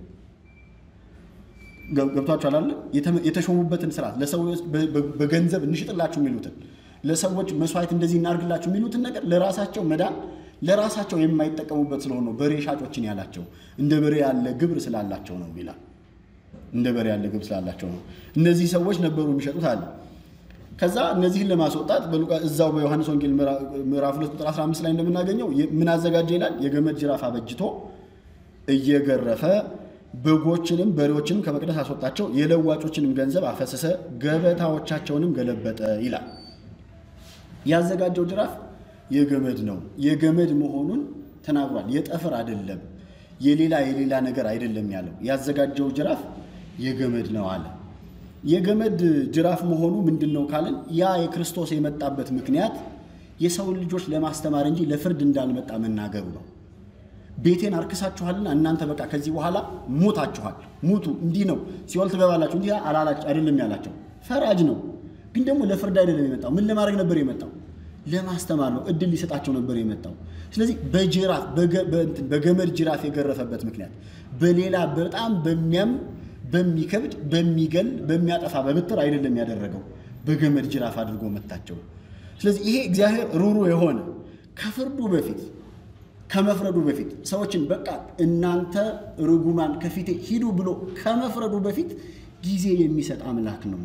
ገብቷችኋል አለ የተሾሙበትን ስርዓት ለሰዎች በገንዘብ እንሽጥላችሁ የሚሉትን ለሰዎች መስዋዕት እንደዚህ እናርግላችሁ የሚሉትን ነገር ለራሳቸው መዳን ለራሳቸው የማይጠቀሙበት ስለሆነ ነው በሬ ሻጮችን ያላቸው። እንደ በሬ ያለ ግብር ስላላቸው ነው ይላል። እንደ በሬ ያለ ግብር ስላላቸው ነው። እነዚህ ሰዎች ነበሩ የሚሸጡት አለ። ከዛ እነዚህን ለማስወጣት እዛው በዮሐንስ ወንጌል ምዕራፍ 2 ቁጥር 15 ላይ እንደምናገኘው ምን አዘጋጀ ይላል። የገመድ ጅራፍ አበጅቶ እየገረፈ በጎችንም በሬዎችንም ከመቅደስ አስወጣቸው፣ የለዋጮችንም ገንዘብ አፈሰሰ፣ ገበታዎቻቸውንም ገለበጠ ይላል። ያዘጋጀው ጅራፍ የገመድ ነው። የገመድ መሆኑን ተናግሯል። የጠፍር አይደለም፣ የሌላ የሌላ ነገር አይደለም ያለው። ያዘጋጀው ጅራፍ የገመድ ነው አለ። የገመድ ጅራፍ መሆኑ ምንድን ነው ካልን ያ የክርስቶስ የመጣበት ምክንያት የሰውን ልጆች ለማስተማር እንጂ ለፍርድ እንዳልመጣ መናገሩ ነው። ቤቴን አርክሳችኋልና እናንተ በቃ ከዚህ በኋላ ሞታችኋል፣ ሙቱ፣ እንዲህ ነው ሲኦል ትገባላችሁ፣ እንዲህ አላላችሁ አይደለም ያላቸው። ፈራጅ ነው፣ ግን ደግሞ ለፍርድ አይደለም የመጣው። ምን ለማድረግ ነበር የመጣው? ለማስተማር ነው። እድል ሊሰጣቸው ነበር የመጣው። ስለዚህ በጅራፍ በገመድ ጅራፍ የገረፈበት ምክንያት በሌላ በጣም በሚያም በሚከብድ በሚገል በሚያጠፋ በብትር አይደለም ያደረገው፣ በገመድ ጅራፍ አድርጎ መታቸው። ስለዚህ ይሄ እግዚአብሔር ሩሩ የሆነ ከፍርዱ በፊት ከመፍረዱ በፊት ሰዎችን በቃ እናንተ ርጉማን ከፊቴ ሂዱ ብሎ ከመፍረዱ በፊት ጊዜ የሚሰጥ አምላክ ነው።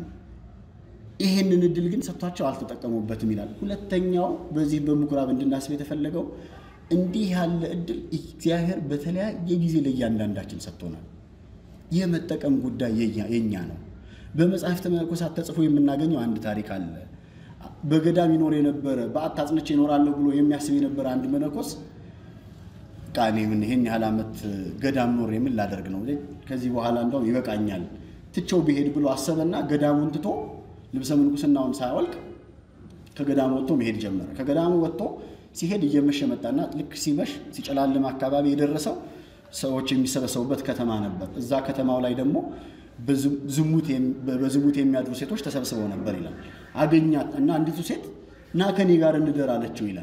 ይህንን እድል ግን ሰጥቷቸው አልተጠቀሙበትም ይላል። ሁለተኛው በዚህ በምኩራብ እንድናስብ የተፈለገው እንዲህ ያለ እድል እግዚአብሔር በተለያየ ጊዜ ለእያንዳንዳችን ሰጥቶናል። የመጠቀም ጉዳይ የኛ ነው። በመጽሐፍተ መነኮሳት ተጽፎ የምናገኘው አንድ ታሪክ አለ። በገዳም ይኖር የነበረ በዓት አጽንቼ ይኖራለሁ ብሎ የሚያስብ የነበረ አንድ መነኮስ በቃ እኔ ምን ይሄን ያህል ዓመት ገዳም ኖር የምን ላደርግ ነው? ከዚህ በኋላ እንደው ይበቃኛል ትቼው ብሄድ ብሎ አሰበና ገዳሙን ትቶ ልብሰ ምንኩስናውን ሳያወልቅ ከገዳሙ ወጥቶ መሄድ ጀመረ። ከገዳሙ ወጥቶ ሲሄድ እየመሸ መጣና ልክ ሲመሽ ሲጨላልም አካባቢ የደረሰው ሰዎች የሚሰበሰቡበት ከተማ ነበር። እዛ ከተማው ላይ ደግሞ በዝሙት የሚያድሩ ሴቶች ተሰብስበው ነበር ይላል። አገኛት እና አንዲቱ ሴት ና ከኔ ጋር እንደር አለችው ይላል።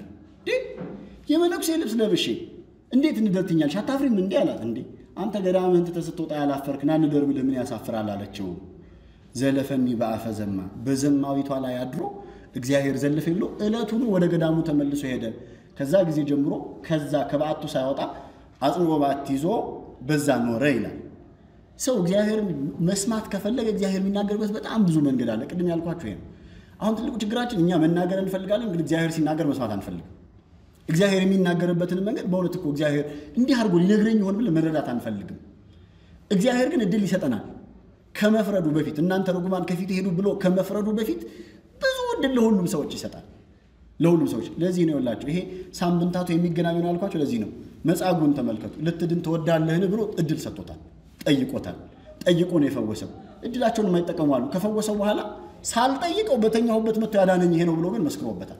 የመነኩሴ ልብስ ለብሼ እንዴት እንደር ትኛለሽ? አታፍሪም እንዴ አላት። እንዴ አንተ ገዳምህን ትተህ ስትወጣ ያላፈርክ ና እንደር ብልህ ምን ያሳፍራል አለችው። ዘለፈኒ በአፈ ዘማ በዘማዊቷ ላይ አድሮ እግዚአብሔር ዘለፈ ብሎ ዕለቱኑ ወደ ገዳሙ ተመልሶ ሄደ። ከዛ ጊዜ ጀምሮ ከዛ ከበዓቱ ሳይወጣ አጽንዖ በዓት ይዞ በዛ ኖረ ይላል። ሰው እግዚአብሔርን መስማት ከፈለገ እግዚአብሔር የሚናገርበት በጣም ብዙ መንገድ አለ። ቅድም ያልኳቸው ይሄ ነው። አሁን ትልቁ ችግራችን እኛ መናገር እንፈልጋለን፣ ግን እግዚአብሔር ሲናገር መስማት አንፈልግም። እግዚአብሔር የሚናገርበትን መንገድ በእውነት እኮ እግዚአብሔር እንዲህ አድርጎ ሊነግረኝ ይሆን ብለን መረዳት አንፈልግም። እግዚአብሔር ግን እድል ይሰጠናል ከመፍረዱ በፊት እናንተ ርጉማን ከፊት ሄዱ ብሎ ከመፍረዱ በፊት ብዙ እድል ለሁሉም ሰዎች ይሰጣል። ለሁሉም ሰዎች ለዚህ ነው ያላቸው። ይሄ ሳምንታቱ የሚገናኙ ነው ያልኳቸው ለዚህ ነው። መጻጉዕን ተመልከቱ። ልትድን ትወዳለህን ብሎ እድል ሰጥቶታል፣ ጠይቆታል። ጠይቆ ነው የፈወሰው። እድላቸውን የማይጠቀሙ አሉ። ከፈወሰው በኋላ ሳልጠይቀው በተኛሁበት መጥቶ ያዳነኝ ይሄ ነው ብሎ ግን መስክሮበታል።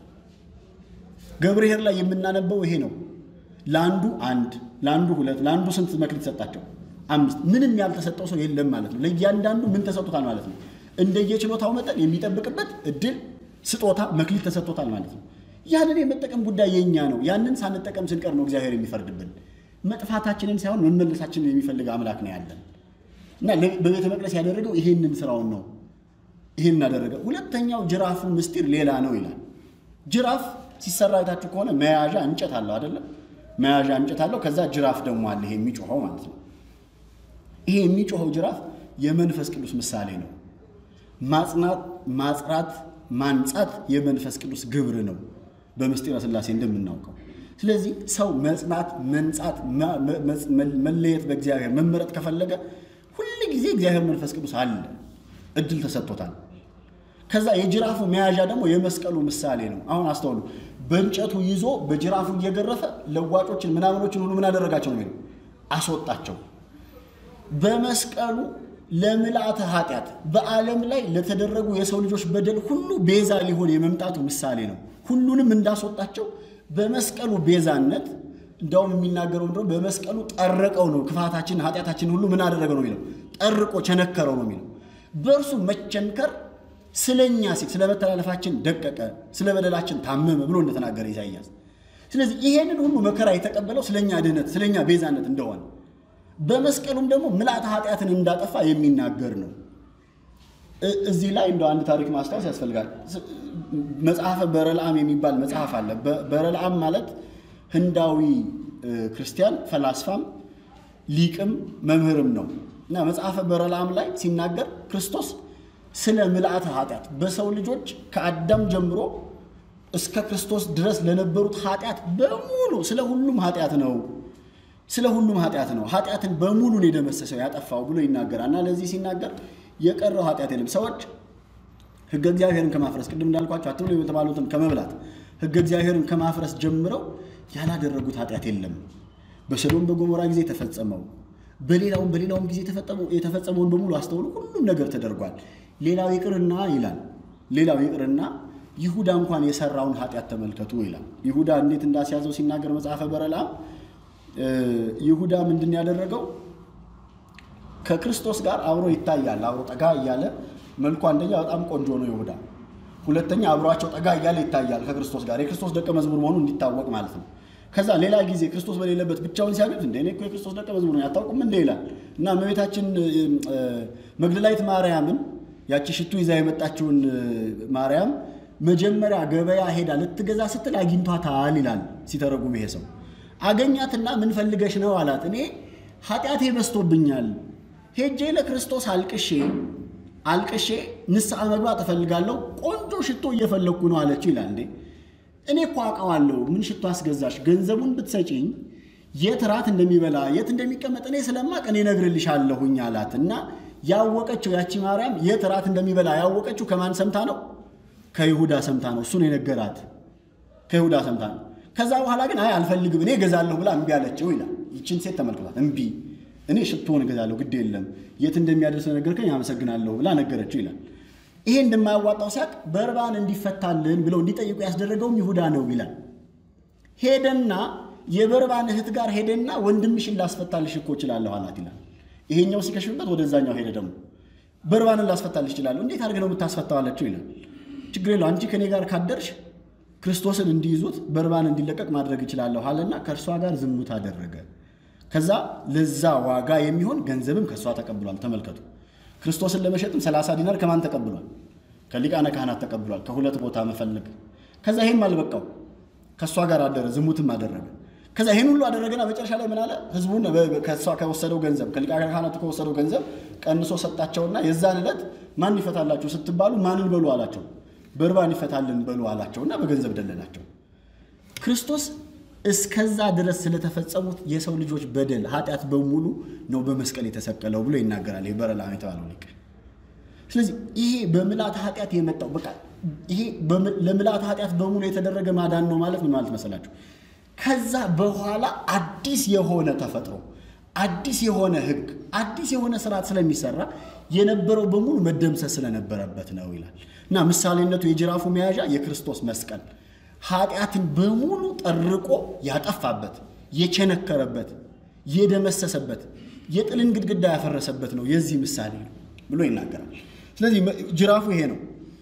ገብርኄር ላይ የምናነበው ይሄ ነው። ለአንዱ አንድ፣ ለአንዱ ሁለት፣ ለአንዱ ስንት መክሊት ሰጣቸው? አምስት። ምንም ያልተሰጠው ሰው የለም ማለት ነው። ለእያንዳንዱ ምን ተሰጥቶታል ማለት ነው? እንደየችሎታው መጠን የሚጠብቅበት እድል፣ ስጦታ፣ መክሊት ተሰጥቶታል ማለት ነው። ያንን የመጠቀም ጉዳይ የኛ ነው። ያንን ሳንጠቀም ስንቀር ነው እግዚአብሔር የሚፈርድብን። መጥፋታችንን ሳይሆን መመለሳችንን የሚፈልግ አምላክ ነው ያለን እና በቤተ መቅደስ ያደረገው ይሄንን ስራውን ነው። ይሄን አደረገ። ሁለተኛው ጅራፉ ምስጢር ሌላ ነው ይላል። ጅራፍ ሲሰራ አይታችሁ ከሆነ መያዣ እንጨት አለው አይደለም? መያዣ እንጨት አለው። ከዛ ጅራፍ ደግሞ አለ፣ ይሄ የሚጮኸው ማለት ነው። ይሄ የሚጮኸው ጅራፍ የመንፈስ ቅዱስ ምሳሌ ነው። ማጽናት፣ ማጽራት፣ ማንጻት የመንፈስ ቅዱስ ግብር ነው በምስጢረ ሥላሴ እንደምናውቀው። ስለዚህ ሰው መጽናት፣ መንጻት፣ መለየት በእግዚአብሔር መመረጥ ከፈለገ ሁል ጊዜ እግዚአብሔር መንፈስ ቅዱስ አለ፣ እድል ተሰጥቶታል። ከዛ የጅራፉ መያዣ ደግሞ የመስቀሉ ምሳሌ ነው። አሁን አስተውሉ። በእንጨቱ ይዞ በጅራፉ እየገረፈ ለዋጮችን ምናምኖችን ሁሉ ምን አደረጋቸው ነው የሚለው አስወጣቸው። በመስቀሉ ለምልአተ ኃጢአት በዓለም ላይ ለተደረጉ የሰው ልጆች በደል ሁሉ ቤዛ ሊሆን የመምጣቱ ምሳሌ ነው። ሁሉንም እንዳስወጣቸው በመስቀሉ ቤዛነት እንዳውም የሚናገረው እንደው በመስቀሉ ጠረቀው ነው። ክፋታችን ኃጢአታችን ሁሉ ምን አደረገ ነው የሚለው ጠርቆ ቸነከረው ነው የሚለው በእርሱ መቸንከር ስለኛ ሲል ስለ መተላለፋችን ደቀቀ፣ ስለ በደላችን ታመመ ብሎ እንደተናገረ ኢሳይያስ። ስለዚህ ይሄንን ሁሉ መከራ የተቀበለው ስለኛ ድህነት፣ ስለኛ ቤዛነት እንደሆነ በመስቀሉም ደግሞ ምልአተ ኃጢአትን እንዳጠፋ የሚናገር ነው። እዚህ ላይ እንደው አንድ ታሪክ ማስታወስ ያስፈልጋል። መጽሐፈ በረልዓም የሚባል መጽሐፍ አለ። በረልዓም ማለት ህንዳዊ ክርስቲያን ፈላስፋም ሊቅም መምህርም ነው እና መጽሐፈ በረልዓም ላይ ሲናገር ክርስቶስ ስለ ምልአተ ኃጢአት በሰው ልጆች ከአዳም ጀምሮ እስከ ክርስቶስ ድረስ ለነበሩት ኃጢአት በሙሉ ስለ ሁሉም ኃጢአት ነው ስለ ሁሉም ኃጢአት ነው ኃጢአትን በሙሉ ነው የደመሰሰው ያጠፋው ብሎ ይናገራል። እና ለዚህ ሲናገር የቀረው ኃጢአት የለም። ሰዎች ሕገ እግዚአብሔርን ከማፍረስ ቅድም እንዳልኳቸው አትብሎ የተባሉትን ከመብላት ሕገ እግዚአብሔርን ከማፍረስ ጀምረው ያላደረጉት ኃጢአት የለም። በሰዶም በገሞራ ጊዜ የተፈጸመው በሌላውም በሌላውም ጊዜ የተፈጸመውን በሙሉ አስተውሉ። ሁሉም ነገር ተደርጓል። ሌላው ይቅርና ይላል ሌላው ይቅርና ይሁዳ እንኳን የሰራውን ኃጢአት ተመልከቱ ይላል። ይሁዳ እንዴት እንዳስያዘው ሲናገር መጽሐፈ በረልዓም ይሁዳ ምንድን ያደረገው ከክርስቶስ ጋር አብሮ ይታያል። አብሮ ጠጋ እያለ መልኩ አንደኛ በጣም ቆንጆ ነው ይሁዳ። ሁለተኛ አብሯቸው ጠጋ እያለ ይታያል ከክርስቶስ ጋር የክርስቶስ ደቀ መዝሙር መሆኑ እንዲታወቅ ማለት ነው። ከዛ ሌላ ጊዜ ክርስቶስ በሌለበት ብቻውን ሲያገኙት እንደ እኔ እኮ የክርስቶስ ደቀ መዝሙር ነው ያታውቁም እንደ ይላል እና እመቤታችን መግደላዊት ማርያምን ያቺ ሽቱ ይዛ የመጣችውን ማርያም መጀመሪያ ገበያ ሄዳ ልትገዛ ስትል አግኝቷታል ይላል ሲተረጉም ይሄ ሰው አገኛትና ምን ፈልገሽ ነው አላት። እኔ ኃጢአቴ በዝቶብኛል ሄጄ ለክርስቶስ አልቅሼ አልቅሼ ንስሐ መግባት እፈልጋለሁ ቆንጆ ሽቶ እየፈለግኩ ነው አለችው ይላል። እንዴ እኔ እኮ አውቀዋለሁ። ምን ሽቶ አስገዛሽ? ገንዘቡን ብትሰጪኝ የት ራት እንደሚበላ የት እንደሚቀመጥ እኔ ስለማቅ እኔ እነግርልሻለሁኝ አላት እና ያወቀችው ያቺ ማርያም የት ራት እንደሚበላ ያወቀችው ከማን ሰምታ ነው? ከይሁዳ ሰምታ ነው። እሱን የነገራት ከይሁዳ ሰምታ ነው። ከዛ በኋላ ግን አይ አልፈልግም እኔ እገዛለሁ ብላ እምቢ አለችው ይላል። ይችን ሴት ተመልክቷት እምቢ እኔ ሽቶን እገዛለሁ ግድ የለም የት እንደሚያደርስ ነገርከኝ አመሰግናለሁ ብላ ነገረችው ይላል። ይሄ እንደማያዋጣው ሲያቅ በርባን እንዲፈታልን ብለው እንዲጠይቁ ያስደረገውም ይሁዳ ነው ይላል። ሄደና የበርባን እህት ጋር ሄደና ወንድምሽን ላስፈታልሽ እኮ እችላለሁ አላት ይላል። ይሄኛው ሲከሽፍበት ወደዛኛው ሄደ ደግሞ በርባንን ላስፈታልሽ እችላለሁ። እንዴት አድርገህ ነው የምታስፈታው አለችው ይላል። ችግር የለው አንቺ ከኔ ጋር ካደርሽ ክርስቶስን እንዲይዙት በርባን እንዲለቀቅ ማድረግ እችላለሁ አለና ከእርሷ ጋር ዝሙት አደረገ። ከዛ ለዛ ዋጋ የሚሆን ገንዘብም ከእሷ ተቀብሏል። ተመልከቱ። ክርስቶስን ለመሸጥም 30 ዲናር ከማን ተቀብሏል? ከሊቃነ ካህናት ተቀብሏል። ከሁለት ቦታ መፈለግ። ከዛ ይሄም አልበቃው ከእሷ ጋር አደረ፣ ዝሙትም አደረገ። ከዛ ይህን ሁሉ አደረገና መጨረሻ ላይ ምን አለ? ህዝቡን ከእሷ ከወሰደው ገንዘብ ከሊቃነ ካህናቱ ከወሰደው ገንዘብ ቀንሶ ሰጣቸውና የዛን ዕለት ማን ይፈታላችሁ ስትባሉ ማንን በሉ አላቸው። በርባን ይፈታልን በሉ አላቸውና በገንዘብ ደለላቸው። ክርስቶስ እስከዛ ድረስ ስለተፈጸሙት የሰው ልጆች በደል ኃጢአት በሙሉ ነው በመስቀል የተሰቀለው ብሎ ይናገራል የበረላም የተባለው ሊቅ። ስለዚህ ይሄ በምልአተ ኃጢአት የመጣው በቃ ይሄ ለምልአተ ኃጢአት በሙሉ የተደረገ ማዳን ነው ማለት ምን ማለት መሰላችሁ? ከዛ በኋላ አዲስ የሆነ ተፈጥሮ፣ አዲስ የሆነ ሕግ፣ አዲስ የሆነ ስርዓት ስለሚሰራ የነበረው በሙሉ መደምሰስ ስለነበረበት ነው ይላል እና ምሳሌነቱ የጅራፉ መያዣ የክርስቶስ መስቀል ኃጢአትን በሙሉ ጠርቆ ያጠፋበት፣ የቸነከረበት፣ የደመሰሰበት፣ የጥልን ግድግዳ ያፈረሰበት ነው የዚህ ምሳሌ ነው ብሎ ይናገራል። ስለዚህ ጅራፉ ይሄ ነው።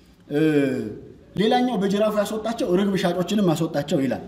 ሌላኛው በጅራፉ ያስወጣቸው ርግብ ሻጮችንም አስወጣቸው ይላል።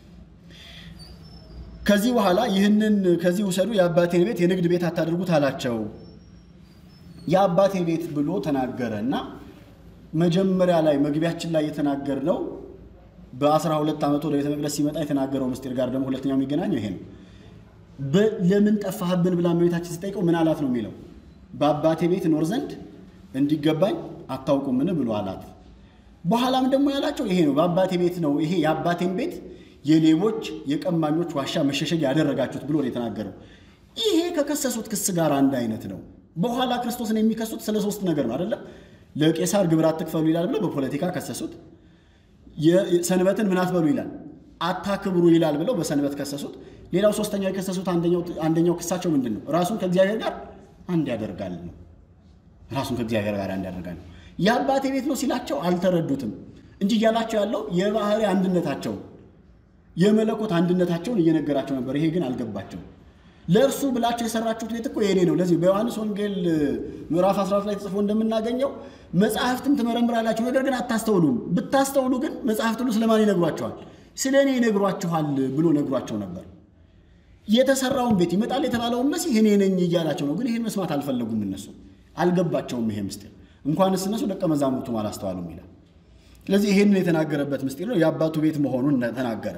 ከዚህ በኋላ ይህንን ከዚህ ውሰዱ፣ የአባቴን ቤት የንግድ ቤት አታድርጉት አላቸው። የአባቴ ቤት ብሎ ተናገረ እና መጀመሪያ ላይ መግቢያችን ላይ የተናገርነው በአስራ ሁለት ዓመቱ ወደ ቤተ መቅደስ ሲመጣ የተናገረው ምስጢር ጋር ደግሞ ሁለተኛው የሚገናኘው ይሄ ነው። ለምን ጠፋህብን ብላ እመቤታችን ሲጠይቀው ምን አላት ነው የሚለው በአባቴ ቤት እኖር ዘንድ እንዲገባኝ አታውቁምን ብሎ አላት። በኋላም ደግሞ ያላቸው ይሄ ነው። በአባቴ ቤት ነው ይሄ የአባቴን ቤት የሌቦች የቀማኞች ዋሻ መሸሸግ ያደረጋችሁት ብሎ ነው የተናገረው። ይሄ ከከሰሱት ክስ ጋር አንድ አይነት ነው። በኋላ ክርስቶስን የሚከሱት ስለ ሶስት ነገር ነው አይደለም። ለቄሳር ግብር አትክፈሉ ይላል ብለው በፖለቲካ ከሰሱት። ሰንበትን ምን አትበሉ ይላል አታክብሩ ይላል ብለው በሰንበት ከሰሱት። ሌላው ሶስተኛው የከሰሱት አንደኛው ክሳቸው ምንድን ነው? ራሱን ከእግዚአብሔር ጋር አንድ ያደርጋል ነው። ራሱን ከእግዚአብሔር ጋር አንድ ያደርጋል ነው። የአባቴ ቤት ነው ሲላቸው አልተረዱትም እንጂ እያላቸው ያለው የባህሪ አንድነታቸው የመለኮት አንድነታቸውን እየነገራቸው ነበር። ይሄ ግን አልገባቸው። ለእርሱ ብላችሁ የሰራችሁት ቤት እኮ የኔ ነው። ለዚህ በዮሐንስ ወንጌል ምዕራፍ 14 ላይ ተጽፎ እንደምናገኘው መጽሐፍትን ትመረምራላችሁ፣ ነገር ግን አታስተውሉም። ብታስተውሉ ግን መጽሐፍት ሁሉ ስለማን ይነግሯቸዋል? ስለ እኔ ይነግሯችኋል ብሎ ነግሯቸው ነበር። የተሰራውን ቤት ይመጣል የተባለውን መሲህ እኔ ነኝ እያላቸው ነው። ግን ይህን መስማት አልፈለጉም። እነሱ አልገባቸውም። ይሄ ምስጢር እንኳንስ እነሱ ደቀ መዛሙርቱም አላስተዋሉም ይላል። ስለዚህ ይህንን የተናገረበት ምስጢር ነው። የአባቱ ቤት መሆኑን ተናገረ።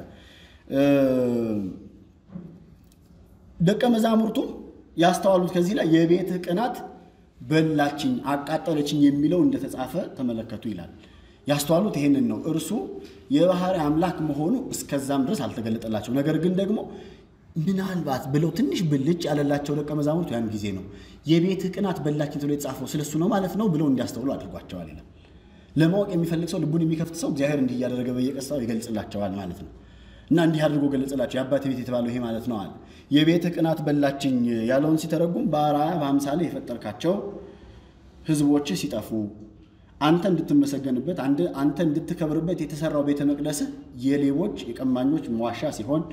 ደቀ መዛሙርቱም ያስተዋሉት ከዚህ ላይ የቤትህ ቅናት በላችኝ፣ አቃጠለችኝ የሚለው እንደተጻፈ ተመለከቱ ይላል። ያስተዋሉት ይህንን ነው። እርሱ የባህሪ አምላክ መሆኑ እስከዛም ድረስ አልተገለጠላቸው። ነገር ግን ደግሞ ምናልባት ብለው ትንሽ ብልጭ ያለላቸው ደቀ መዛሙርቱ ያን ጊዜ ነው የቤትህ ቅናት በላችኝ ተብሎ የተጻፈው ስለሱ ነው ማለት ነው ብለው እንዲያስተውሉ አድርጓቸዋል ይላል። ለማወቅ የሚፈልግ ሰው ልቡን የሚከፍት ሰው እግዚአብሔር እንዲህ እያደረገ በየቀስታው ይገልጽላቸዋል ማለት ነው። እና እንዲህ አድርጎ ገለጽላቸው። የአባቴ ቤት የተባለው ይሄ ማለት ነው አለ። የቤትህ ቅናት በላችኝ ያለውን ሲተረጉም በአርአያ በአምሳሌ የፈጠርካቸው ሕዝቦች ሲጠፉ አንተ እንድትመሰገንበት አንተ እንድትከብርበት የተሰራው ቤተ መቅደስህ የሌቦች የቀማኞች መዋሻ ሲሆን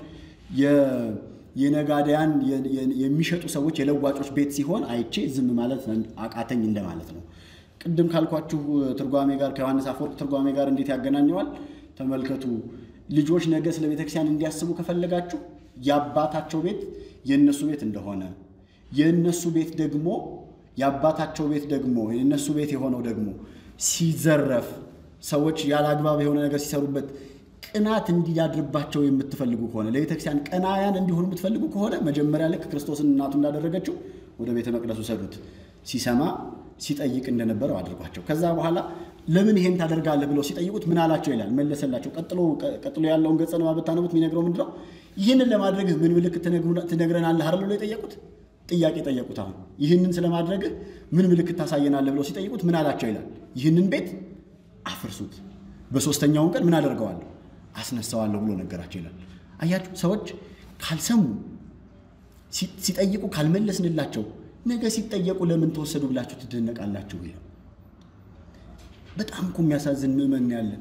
የነጋዴያን የሚሸጡ ሰዎች የለዋጮች ቤት ሲሆን አይቼ ዝም ማለት አቃተኝ እንደማለት ነው። ቅድም ካልኳችሁ ትርጓሜ ጋር ከዮሐንስ አፈወርቅ ትርጓሜ ጋር እንዴት ያገናኘዋል? ተመልከቱ። ልጆች ነገ ስለ ቤተክርስቲያን እንዲያስቡ ከፈለጋችሁ የአባታቸው ቤት የእነሱ ቤት እንደሆነ የእነሱ ቤት ደግሞ የአባታቸው ቤት ደግሞ የእነሱ ቤት የሆነው ደግሞ ሲዘረፍ ሰዎች ያለ አግባብ የሆነ ነገር ሲሰሩበት ቅናት እንዲያድርባቸው የምትፈልጉ ከሆነ ለቤተክርስቲያን ቀናያን እንዲሆኑ የምትፈልጉ ከሆነ መጀመሪያ ልክ ክርስቶስን እናቱ እንዳደረገችው ወደ ቤተ መቅደሱ ሰዱት። ሲሰማ ሲጠይቅ እንደነበረው አድርጓቸው። ከዛ በኋላ ለምን ይሄን ታደርጋለህ ብለው ሲጠይቁት ምን አላቸው ይላል መለሰላቸው። ቀጥሎ ያለውን ገጸ ንባብ ብታነቡት የሚነግረው ምንድን ነው? ይህንን ለማድረግህ ምን ምልክት ትነግረናለህ አይደል ብለው የጠየቁት ጥያቄ ጠየቁት። አሁን ይህንን ስለማድረግህ ምን ምልክት ታሳየናለህ ብለው ሲጠይቁት ምን አላቸው ይላል ይህንን ቤት አፍርሱት፣ በሶስተኛውን ቀን ምን አደርገዋለሁ አስነሳዋለሁ ብሎ ነገራቸው ይላል። አያችሁ ሰዎች ካልሰሙ ሲጠይቁ ካልመለስንላቸው ነገ ሲጠየቁ ለምን ተወሰዱ ብላችሁ ትደነቃላችሁ ይላል። በጣም እኮ የሚያሳዝን ምዕመን ያለን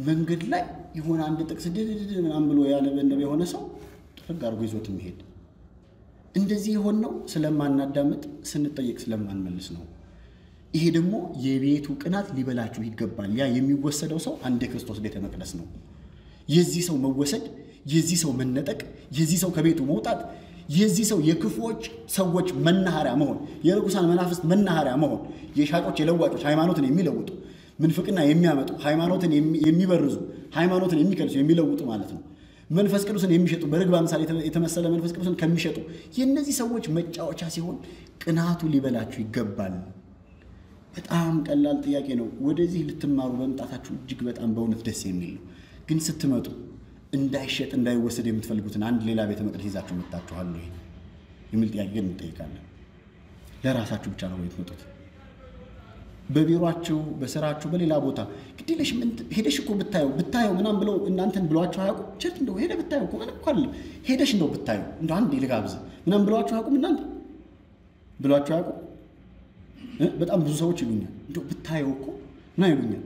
መንገድ ላይ የሆነ አንድ ጥቅስ ድድድ ምናምን ብሎ ያነበነበ የሆነ ሰው ጥርግ አድርጎ ይዞት የሚሄድ እንደዚህ የሆነው ስለማናዳምጥ ስንጠየቅ ስለማንመልስ ነው። ይሄ ደግሞ የቤቱ ቅናት ሊበላችሁ ይገባል። ያ የሚወሰደው ሰው አንድ የክርስቶስ ቤተ መቅደስ ነው። የዚህ ሰው መወሰድ፣ የዚህ ሰው መነጠቅ፣ የዚህ ሰው ከቤቱ መውጣት፣ የዚህ ሰው የክፉዎች ሰዎች መናኸሪያ መሆን፣ የርኩሳን መናፍስት መናኸሪያ መሆን፣ የሻጮች የለዋጮች ሃይማኖትን የሚለውጡ ምንፍቅና የሚያመጡ ሃይማኖትን የሚበርዙ ሃይማኖትን የሚከልሱ የሚለውጡ ማለት ነው። መንፈስ ቅዱስን የሚሸጡ በርግብ አምሳል የተመሰለ መንፈስ ቅዱስን ከሚሸጡ የእነዚህ ሰዎች መጫወቻ ሲሆን ቅናቱ ሊበላችሁ ይገባል። በጣም ቀላል ጥያቄ ነው። ወደዚህ ልትማሩ በመምጣታችሁ እጅግ በጣም በእውነት ደስ የሚል ነው። ግን ስትመጡ እንዳይሸጥ እንዳይወሰድ የምትፈልጉትን አንድ ሌላ ቤተ መቅደስ ይዛችሁ መጥታችኋል ወይ የሚል ጥያቄ ግን እንጠይቃለን። ለራሳችሁ ብቻ ነው የምትመጡት? በቢሮአችሁ፣ በስራችሁ፣ በሌላ ቦታ ግዴለሽ ሄደሽ እኮ ብታየው ብታየው ምናምን ብለው እናንተን ብሏችሁ አያውቁም? ቸርች እንደው ሄደ ብታየው እኮ ምንም እኮ አይደለም። ሄደሽ እንደው ብታየው እንደው አንድ ልጋብዝ ምናምን ብሏችሁ አያውቁም? እናንተ ብሏችሁ አያውቁም? በጣም ብዙ ሰዎች ይሉኛል፣ እንደው ብታየው እኮ ምን ይሉኛል።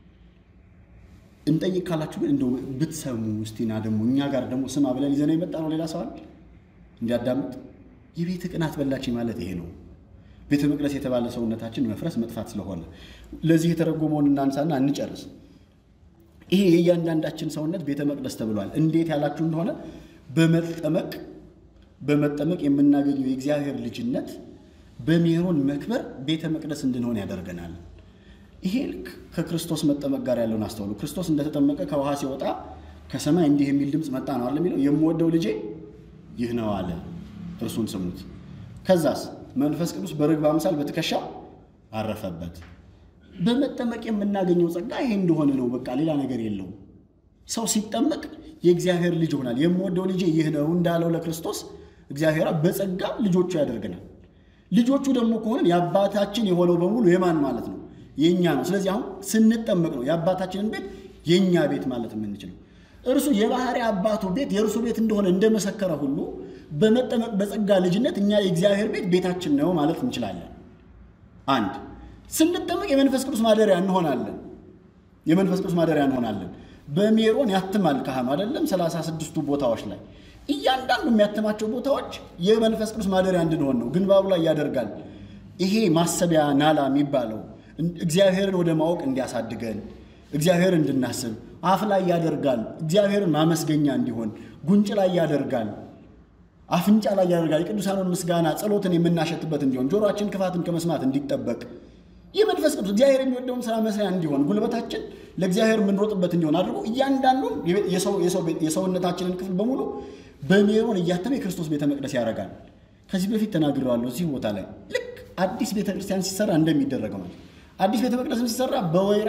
እንጠይቅ ካላችሁ ግን እንደው ብትሰሙ እስቲና ደግሞ እኛ ጋር ደግሞ ስማ ብለን ይዘነው የመጣ ነው ሌላ ሰው አለ እንዲያዳምጥ። የቤት ቅናት በላችኝ ማለት ይሄ ነው። ቤተ መቅደስ የተባለ ሰውነታችን መፍረስ መጥፋት ስለሆነ ለዚህ የተረጎመውን እናንሳና እንጨርስ። ይሄ የእያንዳንዳችን ሰውነት ቤተ መቅደስ ተብሏል። እንዴት ያላችሁ እንደሆነ በመጠመቅ በመጠመቅ የምናገኘው የእግዚአብሔር ልጅነት በሜሮን መክበር ቤተ መቅደስ እንድንሆን ያደርገናል። ይሄ ልክ ከክርስቶስ መጠመቅ ጋር ያለውን አስተውሉ። ክርስቶስ እንደተጠመቀ ከውሃ ሲወጣ ከሰማይ እንዲህ የሚል ድምፅ መጣ ነው አለ የሚለው የምወደው ልጄ ይህ ነው አለ፣ እርሱን ስሙት። ከዛስ መንፈስ ቅዱስ በርግብ አምሳል በትከሻው አረፈበት። በመጠመቅ የምናገኘው ጸጋ ይሄ እንደሆነ ነው። በቃ ሌላ ነገር የለውም። ሰው ሲጠመቅ የእግዚአብሔር ልጅ ይሆናል። የምወደው ልጄ ይህ ነው እንዳለው ለክርስቶስ እግዚአብሔር በጸጋ ልጆቹ ያደርገናል። ልጆቹ ደግሞ ከሆንን የአባታችን የሆነው በሙሉ የማን ማለት ነው? የእኛ ነው። ስለዚህ አሁን ስንጠመቅ ነው የአባታችንን ቤት የእኛ ቤት ማለት የምንችለው። እርሱ የባህሪ አባቱ ቤት የእርሱ ቤት እንደሆነ እንደመሰከረ ሁሉ በመጠመቅ በጸጋ ልጅነት እኛ የእግዚአብሔር ቤት ቤታችን ነው ማለት እንችላለን። አንድ ስንጠመቅ የመንፈስ ቅዱስ ማደሪያ እንሆናለን። የመንፈስ ቅዱስ ማደሪያ እንሆናለን። በሜሮን ያትማል ካህኑ አይደለም ሰላሳ ስድስቱ ቦታዎች ላይ እያንዳንዱ የሚያትማቸው ቦታዎች የመንፈስ ቅዱስ ማደሪያ እንድንሆን ነው። ግንባሩ ላይ ያደርጋል። ይሄ ማሰቢያ ናላ የሚባለው እግዚአብሔርን ወደ ማወቅ እንዲያሳድገን እግዚአብሔር እንድናስብ አፍ ላይ ያደርጋል። እግዚአብሔርን ማመስገኛ እንዲሆን ጉንጭ ላይ ያደርጋል። አፍንጫ ላይ ያደርጋል። የቅዱሳኑን ምስጋና ጸሎትን የምናሸትበት እንዲሆን ጆሮአችን ክፋትን ከመስማት እንዲጠበቅ የመንፈስ ቅዱስ እግዚአብሔር የሚወደውን ስራ መስሪያ እንዲሆን ጉልበታችን ለእግዚአብሔር የምንሮጥበት እንዲሆን አድርጎ እያንዳንዱን የሰውነታችንን ክፍል በሙሉ በሜሮን እያተመ የክርስቶስ ቤተ መቅደስ ያደርጋል። ከዚህ በፊት ተናግሬዋለሁ። እዚህ ቦታ ላይ ልክ አዲስ ቤተ ክርስቲያን ሲሰራ እንደሚደረገው ነው። አዲስ ቤተ መቅደስም ሲሰራ በወይራ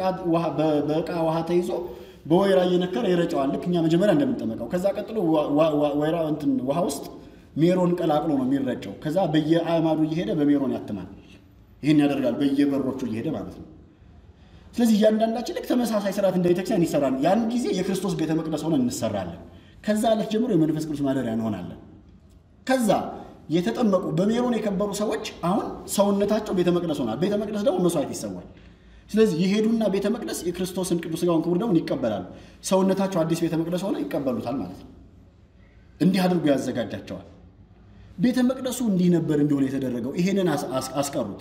በእቃ ውሃ ተይዞ በወይራ እየነከረ ይረጨዋል። ልክ እኛ መጀመሪያ እንደምንጠመቀው። ከዛ ቀጥሎ ወይራ እንትን ውሃ ውስጥ ሜሮን ቀላቅሎ ነው የሚረጨው። ከዛ በየአዕማዱ እየሄደ በሜሮን ያትማል። ይህን ያደርጋል በየበሮቹ እየሄደ ማለት ነው። ስለዚህ እያንዳንዳችን ልክ ተመሳሳይ ስርዓት እንደ ቤተክርስቲያን ይሰራል። ያን ጊዜ የክርስቶስ ቤተ መቅደስ ሆነን እንሰራለን። ከዛ ዕለት ጀምሮ የመንፈስ ቅዱስ ማደሪያ እንሆናለን። ከዛ የተጠመቁ በሜሮን የከበሩ ሰዎች አሁን ሰውነታቸው ቤተ መቅደስ ሆናል። ቤተ መቅደስ ደግሞ መስዋዕት ይሰዋል። ስለዚህ የሄዱና ቤተ መቅደስ የክርስቶስን ቅዱስ ሥጋውን ክቡር ደሙን ይቀበላሉ። ሰውነታቸው አዲስ ቤተ መቅደስ ሆነ ይቀበሉታል ማለት ነው። እንዲህ አድርጎ ያዘጋጃቸዋል። ቤተ መቅደሱ እንዲህ ነበር እንዲሆን የተደረገው። ይሄንን አስቀሩት።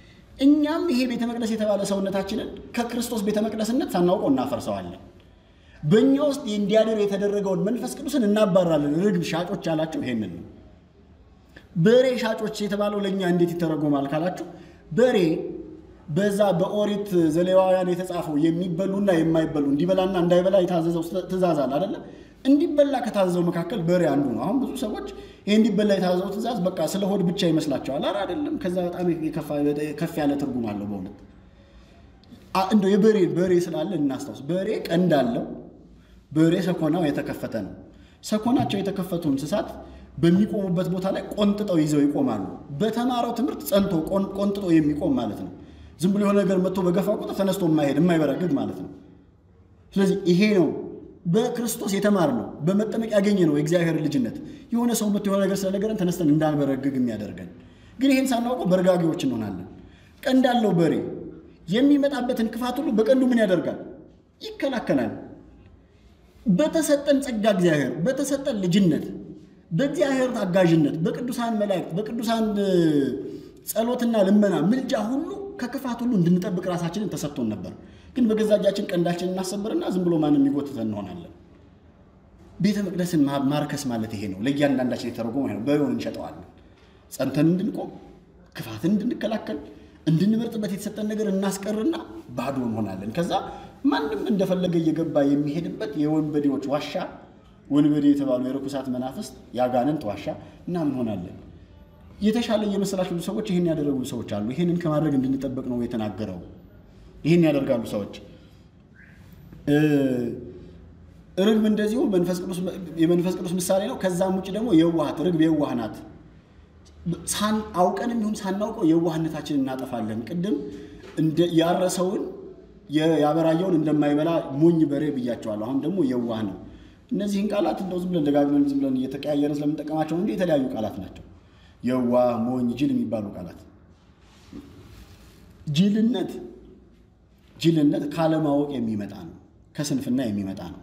እኛም ይሄ ቤተ መቅደስ የተባለ ሰውነታችንን ከክርስቶስ ቤተ መቅደስነት ሳናውቀው እናፈርሰዋለን። በእኛ ውስጥ እንዲያድር የተደረገውን መንፈስ ቅዱስን እናባራለን። ርግብ ሻጮች ያላቸው ይሄንን ነው። በሬ ሻጮች የተባለው ለእኛ እንዴት ይተረጎማል ካላችሁ በሬ በዛ በኦሪት ዘሌዋውያን የተጻፈው የሚበሉና የማይበሉ እንዲበላና እንዳይበላ የታዘዘው ትእዛዝ አለ አይደለ? እንዲበላ ከታዘዘው መካከል በሬ አንዱ ነው። አሁን ብዙ ሰዎች ይህ እንዲበላ የታዘዘው ትእዛዝ በቃ ስለ ሆድ ብቻ ይመስላቸዋል። ኧረ አይደለም። ከዛ በጣም ከፍ ያለ ትርጉም አለው በእውነት እንደው የበሬ በሬ ስላለ እናስታውስ። በሬ ቀንድ አለው። በሬ ሰኮናው የተከፈተ ነው። ሰኮናቸው የተከፈቱ እንስሳት በሚቆሙበት ቦታ ላይ ቆንጥጠው ይዘው ይቆማሉ። በተማረው ትምህርት ጸንቶ ቆንጥጦ የሚቆም ማለት ነው። ዝም ብሎ የሆነ ነገር መጥቶ በገፋ ቁጥር ተነስቶ የማይሄድ የማይበረግግ ማለት ነው። ስለዚህ ይሄ ነው በክርስቶስ የተማር ነው። በመጠመቅ ያገኘ ነው የእግዚአብሔር ልጅነት። የሆነ ሰው መጥቶ የሆነ ነገር ስለነገረን ተነስተን እንዳንበረግግ የሚያደርገን ግን ይህን ሳናውቀው በርጋጊዎች እንሆናለን። ቀንድ አለው በሬ የሚመጣበትን ክፋት ሁሉ በቀንዱ ምን ያደርጋል? ይከላከላል። በተሰጠን ጸጋ እግዚአብሔር በተሰጠን ልጅነት በእግዚአብሔር አጋዥነት በቅዱሳን መላእክት በቅዱሳን ጸሎትና ልመና ምልጃ ሁሉ ከክፋት ሁሉ እንድንጠብቅ ራሳችንን ተሰጥቶን ነበር። ግን በገዛ እጃችን ቀንዳችን እናሰብርና ዝም ብሎ ማንም የሚጎትተን እንሆናለን። ቤተ መቅደስን ማርከስ ማለት ይሄ ነው። ለእያንዳንዳችን የተረጎመ ነው። በሆን እንሸጠዋለን። ጸንተን እንድንቆም ክፋትን እንድንከላከል እንድንመርጥበት የተሰጠን ነገር እናስቀርና ባዶ እንሆናለን። ከዛ ማንም እንደፈለገ እየገባ የሚሄድበት የወንበዴዎች ዋሻ ወንበዴ የተባሉ የርኩሳት መናፍስት የአጋንንት ዋሻ እና ምን ሆናለን። የተሻለ እየመሰላቸው ብዙ ሰዎች ይህን ያደረጉ ሰዎች አሉ። ይህንን ከማድረግ እንድንጠበቅ ነው የተናገረው። ይህን ያደርጋሉ ሰዎች። ርግብ እንደዚሁ የመንፈስ ቅዱስ ምሳሌ ነው። ከዛም ውጭ ደግሞ የዋሃት ርግብ የዋህ ናት። አውቀንም ይሁን ሳናውቀው የዋህነታችንን እናጠፋለን። ቅድም ያረሰውን ያበራየውን እንደማይበላ ሞኝ በሬ ብያቸዋለሁ። አሁን ደግሞ የዋህ ነው። እነዚህን ቃላት እንደው ዝም ብለን ደጋግመን ዝም ብለን እየተቀያየርን ስለምንጠቀማቸው እንጂ የተለያዩ ቃላት ናቸው። የዋህ፣ ሞኝ፣ ጅል የሚባሉ ቃላት ጅልነት ጅልነት ካለማወቅ የሚመጣ ነው። ከስንፍና የሚመጣ ነው።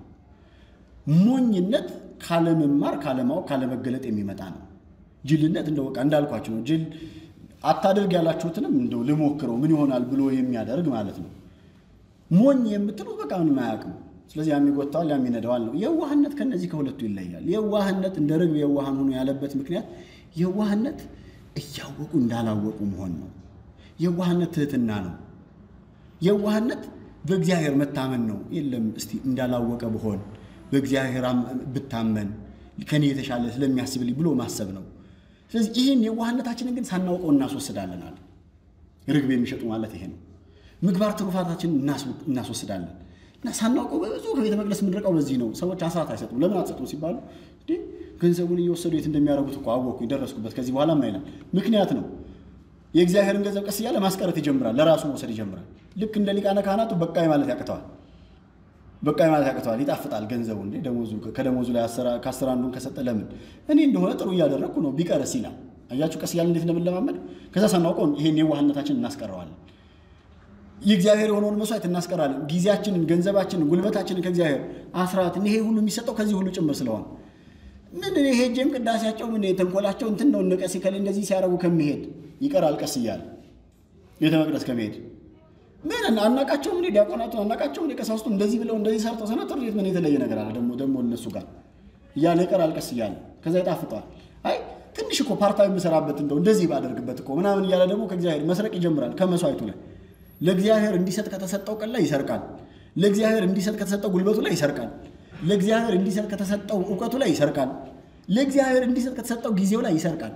ሞኝነት ካለመማር፣ ካለማወቅ፣ ካለመገለጥ የሚመጣ ነው። ጅልነት እንደው በቃ እንዳልኳቸው ነው። ጅል አታድርግ ያላችሁትንም እንደው ልሞክረው ምን ይሆናል ብሎ የሚያደርግ ማለት ነው። ሞኝ የምትሉት በቃ ምንም አያውቅም። ስለዚህ ያም ይጎታዋል፣ ያም ይነዳዋል ነው። የዋህነት ከነዚህ ከሁለቱ ይለያል። የዋህነት እንደ ርግብ የዋሃን ሆኖ ያለበት ምክንያት የዋህነት እያወቁ እንዳላወቁ መሆን ነው። የዋህነት ትህትና ነው። የዋህነት በእግዚአብሔር መታመን ነው። የለም እስቲ እንዳላወቀ ብሆን በእግዚአብሔር ብታመን ከኔ የተሻለ ስለሚያስብልኝ ብሎ ማሰብ ነው። ስለዚህ ይህን የዋህነታችንን ግን ሳናውቀው እናስወስዳለን አለ። ርግብ የሚሸጡ ማለት ይሄ ነው። ምግባር ትሩፋታችንን እናስወስዳለን እና ሳናውቀው በብዙ ከቤተ መቅደስ የምንርቀው በዚህ ነው። ሰዎች አስራት አይሰጡም። ለምን አትሰጡም ሲባሉ ገንዘቡን እየወሰዱ የት እንደሚያደርጉት እኮ አወኩኝ፣ ደረስኩበት፣ ከዚህ በኋላ ማይላል ምክንያት ነው። የእግዚአብሔርን ገንዘብ ቀስ እያለ ማስቀረት ይጀምራል። ለራሱ መውሰድ ይጀምራል። ልክ እንደ ሊቃነ ካህናቱ በቃኝ ማለት ያቅተዋል። በቃኝ ማለት ያቅተዋል። ይጣፍጣል ገንዘቡ እንዴ ደሞዙ ከደሞዙ ላይ ከአስር አንዱን ከሰጠ ለምን እኔ እንደሆነ ጥሩ እያደረግኩ ነው ቢቀርስ ይላል። አያችሁ ቀስ እያለ እንዴት እንደምንለማመድ። ከዛ ሳናውቀው ይሄን የዋህነታችን እናስቀረዋለን። የእግዚአብሔር የሆነውን መስዋዕት እናስቀራለን። ጊዜያችንን፣ ገንዘባችንን፣ ጉልበታችንን ከእግዚአብሔር አስራት ይሄ ሁሉ የሚሰጠው ከዚህ ሁሉ ጭምር ስለሆነ ምን እኔ ሄጄም ቅዳሴያቸው ምን ተንኮላቸው እንትን ነው እነቀስ ከሌ እንደዚህ ሲያደርጉ ከሚሄድ ይቀራል ቀስ እያለ ቤተ መቅደስ ከመሄድ ምን አናቃቸው ምን ዲያቆናቱ አናቃቸው ምን ቀሳውስቱ እንደዚህ ብለው እንደዚህ ሰርተው ሰነተሩ የት ምን የተለየ ነገር አለ ደግሞ ደግሞ እነሱ ጋር እያለ ይቀራል ቀስ እያለ ከዛ ይጣፍጠዋል። አይ ትንሽ እኮ ፓርታዊ የምሰራበት እንደው እንደዚህ ባደርግበት እኮ ምናምን እያለ ደግሞ ከእግዚአብሔር መስረቅ ይጀምራል። ከመስዋዕቱ ላይ ለእግዚአብሔር እንዲሰጥ ከተሰጠው ቀን ላይ ይሰርቃል። ለእግዚአብሔር እንዲሰጥ ከተሰጠው ጉልበቱ ላይ ይሰርቃል። ለእግዚአብሔር እንዲሰጥ ከተሰጠው እውቀቱ ላይ ይሰርቃል። ለእግዚአብሔር እንዲሰጥ ከተሰጠው ጊዜው ላይ ይሰርቃል።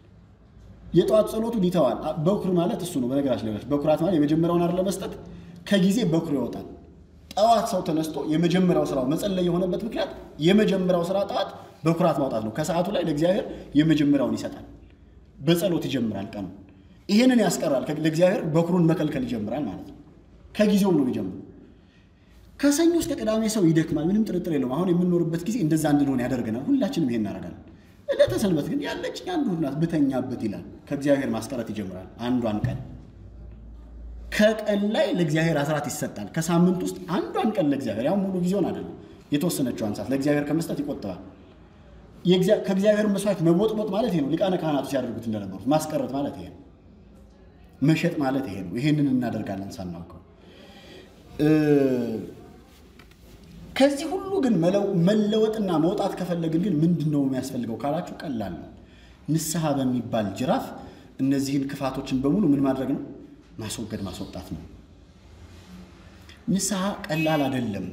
የጠዋት ጸሎቱን ይተዋል። በኩር ማለት እሱ ነው። በነገራችን ላይ በኩራት ማለት የመጀመሪያውን አይደል ለመስጠት ከጊዜ በኩር ይወጣል። ጠዋት ሰው ተነስቶ የመጀመሪያው ስራው መጸለይ የሆነበት ምክንያት የመጀመሪያው ስራ ጠዋት በኩራት ማውጣት ነው። ከሰዓቱ ላይ ለእግዚአብሔር የመጀመሪያውን ይሰጣል። በጸሎት ይጀምራል ቀኑ። ይህንን ያስቀራል። ለእግዚአብሔር በኩሩን መከልከል ይጀምራል ማለት ነው። ከጊዜውም ነው የሚጀምሩ ከሰኞ እስከ ቅዳሜ ሰው ይደክማል። ምንም ጥርጥር የለውም። አሁን የምንኖርበት ጊዜ እንደዛ እንድንሆን ያደርገናል። ሁላችንም ይሄን እናደርጋለን። ዕለተ ሰንበት ግን ያለች አንዱ ናት ብተኛበት ይላል። ከእግዚአብሔር ማስቀረት ይጀምራል። አንዷን ቀን ከቀን ላይ ለእግዚአብሔር አስራት ይሰጣል። ከሳምንት ውስጥ አንዷን ቀን ለእግዚአብሔር ያው ሙሉ ጊዜውን አይደለም የተወሰነችዋን ሰዓት ለእግዚአብሔር ከመስጠት ይቆጥባል። ከእግዚአብሔር መስዋዕት መቦጥቦጥ ማለት ይሄ ነው። ሊቃነ ካህናቱ ሲያደርጉት እንደነበሩት ማስቀረት ማለት ይሄ ነው። መሸጥ ማለት ይሄ ነው። ይሄንን እናደርጋለን ሳናውቀው ከዚህ ሁሉ ግን መለወጥና መውጣት ከፈለግን ግን ምንድን ነው የሚያስፈልገው ካላችሁ ቀላል ነው። ንስሐ በሚባል ጅራፍ እነዚህን ክፋቶችን በሙሉ ምን ማድረግ ነው? ማስወገድ ማስወጣት ነው። ንስሐ ቀላል አይደለም።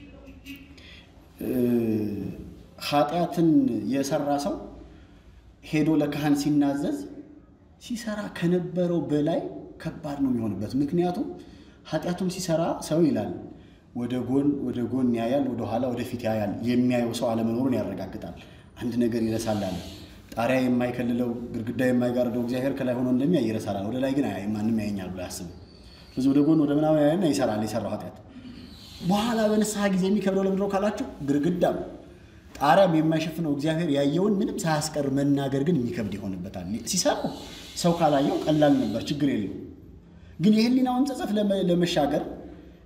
ኃጢአትን የሰራ ሰው ሄዶ ለካህን ሲናዘዝ ሲሰራ ከነበረው በላይ ከባድ ነው የሚሆንበት። ምክንያቱም ኃጢአቱን ሲሰራ ሰው ይላል ወደ ጎን ወደ ጎን ያያል፣ ወደ ኋላ ወደፊት ያያል። የሚያየው ሰው አለመኖሩን ያረጋግጣል። አንድ ነገር ይረሳል አለ። ጣሪያ የማይከልለው ግድግዳ የማይጋርደው እግዚአብሔር ከላይ ሆኖ እንደሚያይ ይረሳል። ወደ ላይ ግን አያይም፣ ማንም ያየኛል ብሎ አያስብም። ስለዚህ ወደ ጎን ወደ ምናምን ያይና ይሰራል የሰራው ኃጢአት። በኋላ በንስሐ ጊዜ የሚከብደው ለምንድን ነው ካላችሁ ግድግዳም ጣሪያም የማይሸፍነው እግዚአብሔር ያየውን ምንም ሳያስቀር መናገር ግን የሚከብድ ይሆንበታል። ሲሰራው ሰው ካላየው ቀላል ነበር፣ ችግር የለው። ግን የህሊናውን ጸጸት ለመሻገር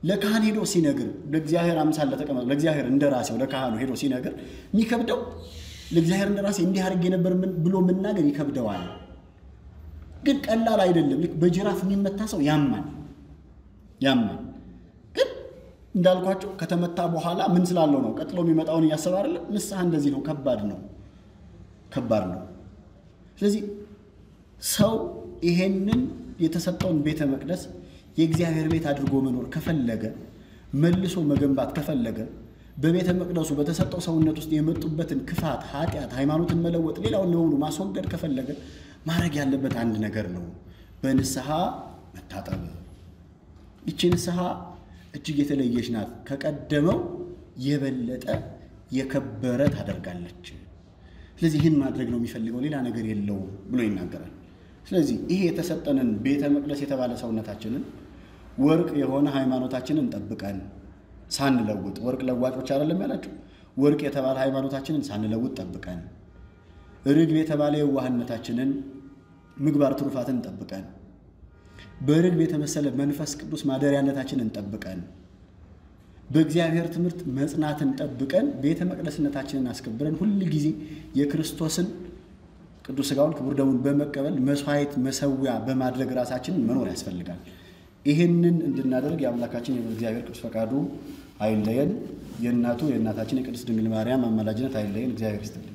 ለካህን ሄዶ ሲነግር ለእግዚአብሔር አምሳል ለተቀመጠ ለእግዚአብሔር እንደ ራሴው ለካህኑ ሄዶ ሲነግር የሚከብደው ለእግዚአብሔር እንደ ራሴ እንዲህ አድርጌ ነበር ምን- ብሎ መናገር ይከብደዋል። ግን ቀላል አይደለም። ልክ በጅራፍ የሚመታ ሰው ያማል ያማል። ግን እንዳልኳቸው ከተመታ በኋላ ምን ስላለው ነው ቀጥሎ የሚመጣውን እያሰበ አይደለም። ንስሐ እንደዚህ ነው፣ ከባድ ነው፣ ከባድ ነው። ስለዚህ ሰው ይሄንን የተሰጠውን ቤተ መቅደስ የእግዚአብሔር ቤት አድርጎ መኖር ከፈለገ መልሶ መገንባት ከፈለገ በቤተ መቅደሱ በተሰጠው ሰውነት ውስጥ የመጡበትን ክፋት፣ ኃጢአት፣ ሃይማኖትን መለወጥ፣ ሌላውን በሙሉ ማስወገድ ከፈለገ ማድረግ ያለበት አንድ ነገር ነው፣ በንስሐ መታጠብ። ይቺ ንስሐ እጅግ የተለየች ናት። ከቀደመው የበለጠ የከበረ ታደርጋለች። ስለዚህ ይህን ማድረግ ነው የሚፈልገው፣ ሌላ ነገር የለውም ብሎ ይናገራል። ስለዚህ ይሄ የተሰጠንን ቤተ መቅደስ የተባለ ሰውነታችንን ወርቅ የሆነ ሃይማኖታችንን ጠብቀን ሳንለውጥ፣ ወርቅ ለዋጮች አይደለም ያላቸው፣ ወርቅ የተባለ ሃይማኖታችንን ሳንለውጥ ጠብቀን፣ ርግብ የተባለ የዋህነታችንን ምግባር ትሩፋትን ጠብቀን፣ በርግብ የተመሰለ መንፈስ ቅዱስ ማደሪያነታችንን ጠብቀን በእግዚአብሔር ትምህርት መጽናትን ጠብቀን ቤተ መቅደስነታችንን አስከብረን ሁል ጊዜ የክርስቶስን ቅዱስ ሥጋውን ክቡር ደሙን በመቀበል መስዋዕት መሰዊያ በማድረግ ራሳችንን መኖር ያስፈልጋል። ይህንን እንድናደርግ የአምላካችን የእግዚአብሔር ቅዱስ ፈቃዱ አይለየን። የእናቱ የእናታችን የቅድስት ድንግል ማርያም አማላጅነት አይለየን። እግዚአብሔር ይስጥልን።